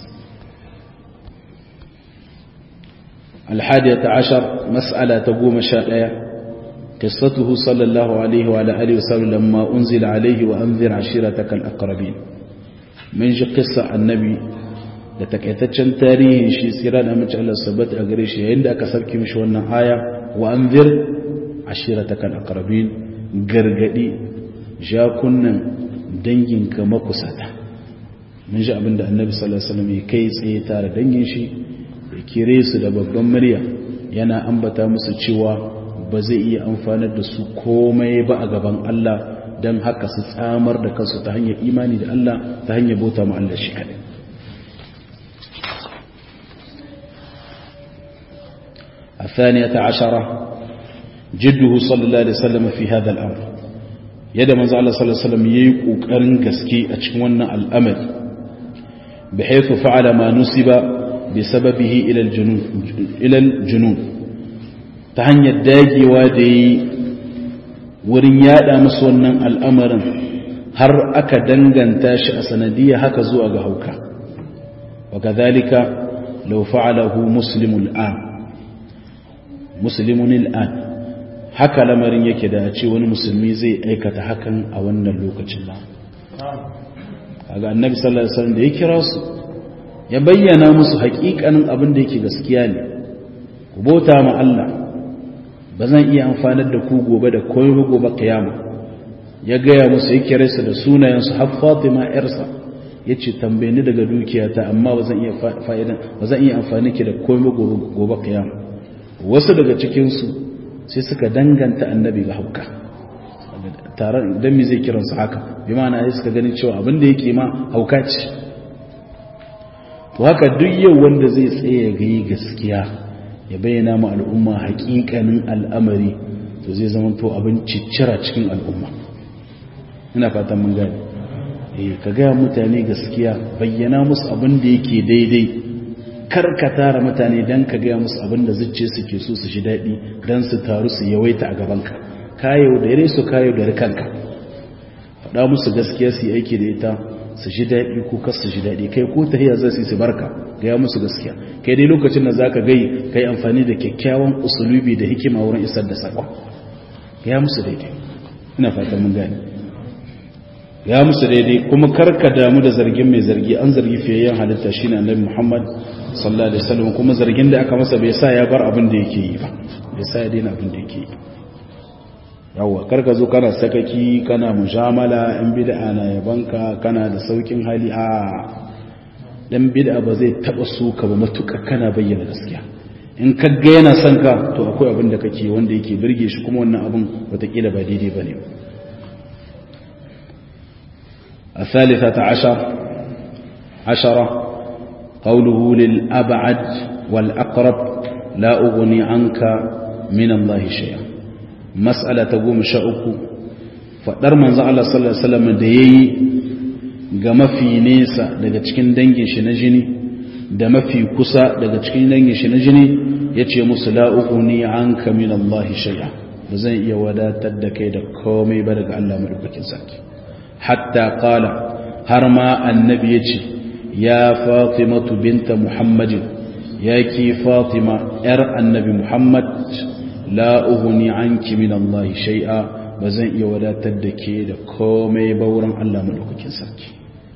الحادية عشر مسألة تقوم شائعة قصته صلى الله عليه وعلى آله وسلم لما أنزل عليه وأنذر عشيرتك الأقربين من جي قصة النبي da takaitaccen tarihin shi tsira da mace Allah sabat a gare shi yayin da aka sarki mishi wannan aya wa anzir ashiratakal aqrabin gargadi jakunnan danginka makusata mun ji abinda annabi sallallahu alaihi wasallam ya kai tsaye tare dangin shi ya kire su da babban murya yana ambata musu cewa ba zai iya amfanar da su komai ba a gaban Allah dan haka su tsamar da kansu ta hanyar imani da Allah ta hanyar bauta ma Allah shi kadai الثانية عشرة جده صلى الله عليه وسلم في هذا الأمر يد من زعل صلى الله عليه وسلم ييقو كرن قسكي أتشونا الأمر بحيث فعل ما نسب بسببه إلى الجنون إلى الجنون تهني الداجي وادي wurin yada musu wannan al'amarin har aka danganta shi a sanadiyya haka zuwa ga hauka wa kadhalika law fa'alahu muslimul an musulmin al'an haka lamarin yake da ce wani musulmi zai aikata hakan a wannan lokacin ba kaga annabi sallallahu alaihi wasallam da ya kira su ya bayyana musu haƙiƙanin abin da yake gaskiya ne ku bauta ma Allah ba zan iya amfanar da ku gobe da komai gobe kiyama ya gaya musu ya kira su da sunayensu har Fatima yarsa yace tambaye ni daga dukiyata amma ba zan iya fa'idan ba zan iya amfani ki da komai gobe kiyama wasu daga cikinsu sai suka danganta annabi ga hauka tare don mi zai kiransu haka bi mana ya suka ganin cewa abinda yake ma hauka ce to haka duk yau wanda zai tsaye ga yi gaskiya ya bayyana ma al'umma hakikanin al'amari to zai zama to abin ciccira cikin al'umma ina fatan mun gani eh ka gaya mutane gaskiya bayyana musu abin da yake daidai kar ka tara mutane don ka gaya musu abin da zuciya suke so su shi daɗi don su taru su yawaita a gabanka kayo da yare su kayo da rikanka faɗa musu gaskiya su yi aiki da ita su shi daɗi ko kas su shi daɗi kai ko tahiya za su yi su barka gaya musu gaskiya kai dai lokacin da za ka gai kai amfani da kyakkyawan usulubi da hikima wurin isar da saƙon gaya musu daidai ina fatan mun gane ya musu daidai kuma karka damu da zargin mai zargi an zargi fiyayyen halitta shine annabi Muhammad sallallahu alaihi wasallam kuma zargin da aka masa bai sa ya bar abin da yake yi ba bai sa ya daina abin da yake yi yawa karka zo kana sakaki kana mujamala in bid'a na yabanka kana da saukin hali a dan bid'a ba zai taba so ka ba matuƙa kana bayyana gaskiya in ka ga yana son ka to akwai abin da kake wanda yake birge shi kuma wannan abin watakila ba daidai bane ba الثالثة عشر عشرة قوله للأبعد والأقرب لا أغني عنك من الله شيئا مسألة تقوم شأك فدر من زعل صلى الله عليه وسلم ديي ga mafi nesa daga cikin dangin shi na jini da mafi kusa daga cikin dangin shi na jini ya ce musu la'ughni anka min Allah shay'a ba zan iya wadatar da kai da komai ba daga Allah madaukakin sarki hatta qala har ma annabi yace ya fatimatu binta muhammadin ya ki fatima yar annabi muhammad la ughni anki min Allah shay'a bazan iya wadatar da ke da komai ba wurin Allah madaukakin sarki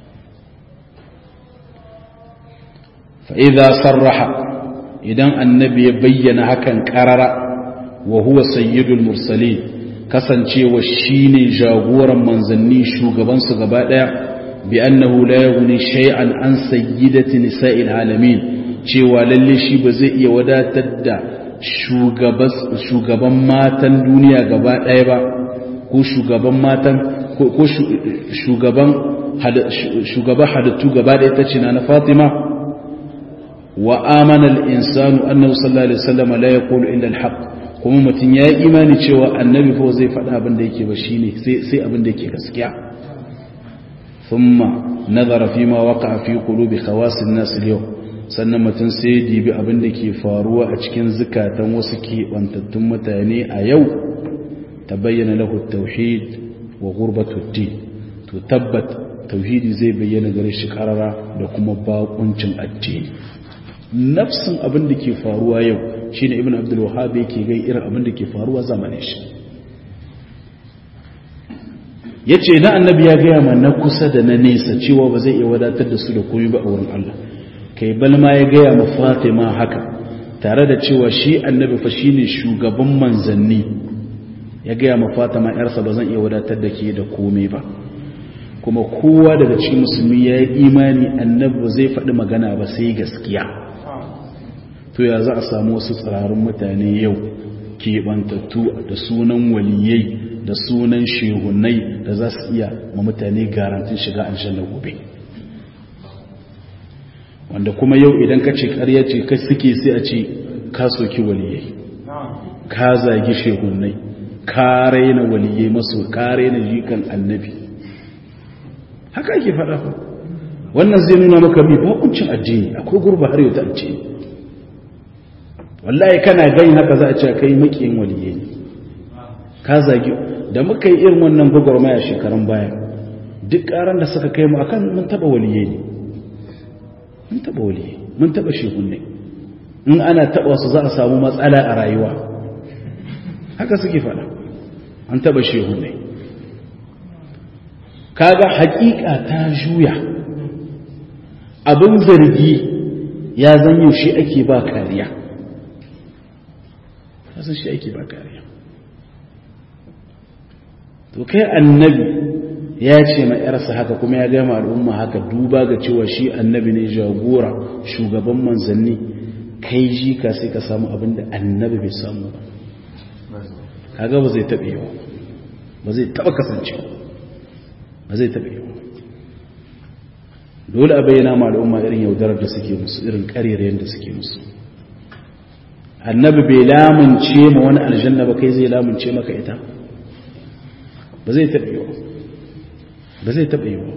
fa idza sarraha idan annabi ya bayyana hakan karara wa huwa sayyidul mursalin kasancewa shine jagoran manzanni shugaban su gaba daya bi annahu la yughni shay'an an sayyidati nisa'il alamin cewa lalle shi ba zai iya wadatar da shugaban matan duniya gaba ɗaya ba ko shugaban matan ko shugaban shugaban halittu gaba ɗaya ta cina na fatima wa amana al-insanu annahu sallallahu alaihi wasallam la yaqulu illa al-haq kuma mutum yayi imani cewa annabi fa zai faɗa abin da yake ba shine sai sai abin da yake gaskiya thumma nazara fima waqa'a fi qulubi khawas an-nas al-yawm sannan mutum sai dibi abin da ke faruwa a cikin zukatan wasu keɓantattun mutane a yau ta bayyana lahu tauhid wa gurbatutti to tabbat tauhidi zai bayyana gare shi karara da kuma bakuncin addini nafsin abin da ke faruwa yau shine ibn abdul wahhab yake gai irin abin da ke faruwa zamanin shi yace na annabi ya gaya ma na kusa da na nesa cewa ba zai iya wadatar da su da komai ba a wurin Allah kai balma ya gaya ma fatima haka tare da cewa shi annabi fa shine shugaban manzanni ya gaya ma fatima yarsa ba zan iya wadatar da ke da komai ba kuma kowa daga cikin musulmi ya yi imani annabi ba zai faɗi magana ba sai gaskiya to ya za a samu wasu tsirarun mutane yau keɓantattu da sunan waliyai da sunan shehunai da za su iya ma mutane garantin shiga aljanna gobe wanda kuma yau idan ka ce ƙarya ce ka suke sai a ce ka soki waliyai ka zagi shehunai ka raina waliyai maso ka raina jikan annabi haka ake faɗa fa wannan zai nuna maka bi bakuncin addini akwai gurba har yau ta addini wallahi kana gani haka za a ce kai makiyin waliyai ne ka zagi da muka yi irin wannan gwagwarmaya shekarun baya duk ƙaran da suka kai mu akan mun taɓa waliyai ne mun taba wali mun taba shehunne in ana taba su za a samu matsala a rayuwa haka suke fada an taba shehunne kaga hakika ta juya abin zargi ya zanyo shi ake ba kariya kasan shi ake ba kariya to kai annabi ya ce ma ‘yarsa haka kuma ya gama al'umma haka duba ga cewa shi annabi ne jagora shugaban manzanni kai ji ka sai ka samu abin da annabi bai samu ba kaga ba zai taɓe yawa ba zai taɓa kasancewa ba zai taɓe yawa dole a bayyana ma al'umma irin yaudarar da suke musu irin ƙarerayen da suke musu annabi bai lamunce ma wani aljanna ba kai zai lamunce maka ita ba zai taɓe yawa ba zai taɓa yiwu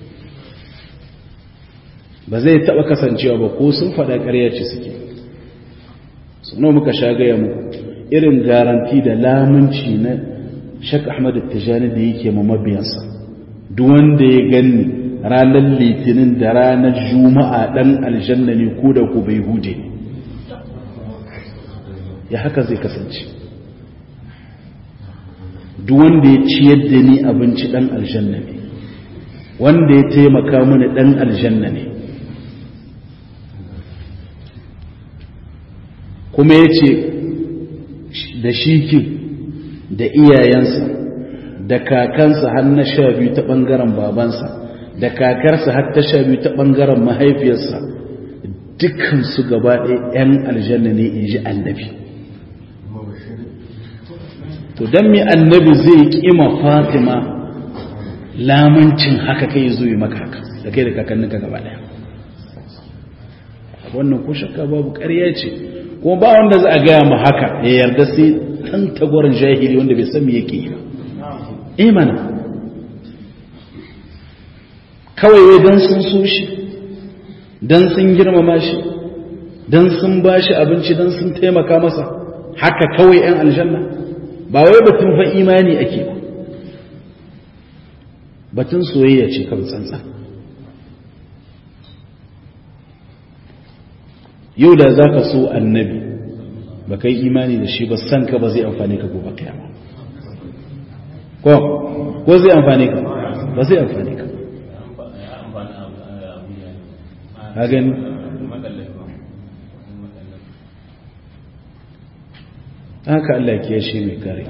ba zai taɓa kasancewa ba ko sun faɗa ƙarya ce suke suna muka sha gaya muku irin garanti da lamunci na shak ahmad tijani da yake ma mabiyansa duk wanda ya ganni ranar litinin da ranar juma'a ɗan aljanna ne ko da ku bai hude ya haka zai kasance duk wanda ya ciyar da ni abinci ɗan aljanna ne wanda ya taimaka mini ɗan aljanna ne kuma ya ce da shikin da iyayensa da kakansa har na sha biyu ta ɓangaren babansa da kakarsa har ta sha biyu ta ɓangaren mahaifiyarsa dukansu gaba ɗaya 'yan aljanna ne in ji annabi to don mi annabi zai ƙima fatima lamancin haka kai zo yi maka haka da kai da kakanninka gaba daya wannan ko shakka babu ƙarya ce kuma ba wanda za a gaya mu haka ya yarda sai ɗan tagwarin jahili wanda bai san me yake yi ba eh mana kawai wai dan sun so shi dan sun girmama shi dan sun ba shi abinci dan sun taimaka masa haka kawai 'yan aljanna ba wai batun fa imani ake ba batun soyayya ce kan tsantsa yau da za ka so annabi ba kai imani da shi ba san ka ba zai amfane ka gobe kiyama ko ko zai amfane ka ba zai amfane ka a gani haka Allah ke shi mai kare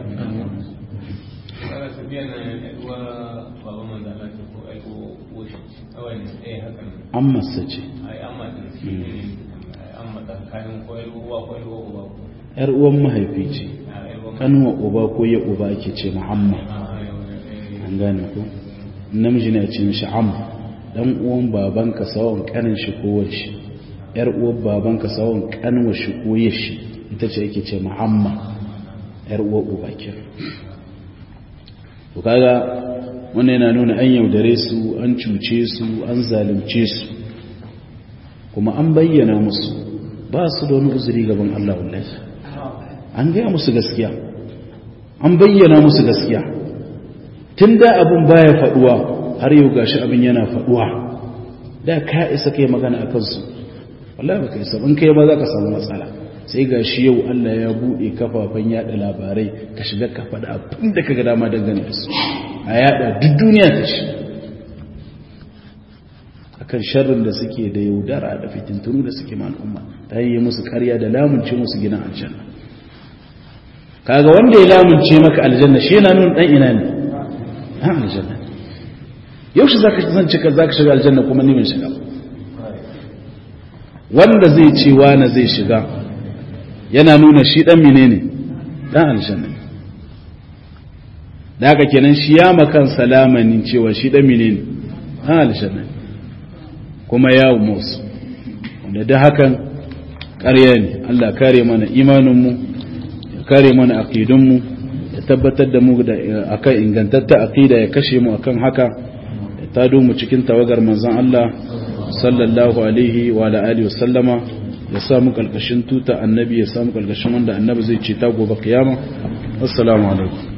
an masa ce yar uwan mahaifi ce kanuwa uba ko ya uba ake ce muhammad an gane ko namiji ne a ce mishi am dan uwan babanka sawon kanin shi ko shi yar uwan babanka sawon kanuwa shi ko shi ita ce ake ce muhammad yar uwan uba ke to kaga wannan yana nuna an yaudare su an cuce su an zalunce su kuma an bayyana musu ba su da wani uzuri gaban Allah wallahi an gaya musu gaskiya an bayyana musu gaskiya tun da abin baya faduwa har yau gashi abin yana faduwa da ka isa kai magana a kansu wallahi ba ka isa in kai ba za ka samu matsala sai gashi yau Allah ya bude kafafen yada labarai ka shiga ka faɗa abin da ka ga dama dangane da su a yada duk duniya ta ci akan sharrin da suke da yaudara da fitintunu da suke ma al'umma ta yi musu karya da lamunce musu gina aljanna kaga wanda ya lamunce maka aljanna shi yana nuna dan ina ne dan aljanna yaushe zaka san cika zaka shiga aljanna kuma ni min shiga wanda zai ce wani zai shiga yana nuna shi dan menene dan aljanna da haka kenan shi ya makan salamanin cewa shi dan menene dan aljanna kuma yawo musu wanda da hakan ƙarya ne Allah kare mana imaninmu ya kare mana aqidunmu ya tabbatar da mu da akan ingantatta aqida ya kashe mu akan haka ya tado mu cikin tawagar manzon Allah sallallahu alaihi wa ala alihi wasallama ya samu kalkashin tuta annabi ya samu kalkashin wanda annabi zai ce ta gobe kiyama assalamu alaikum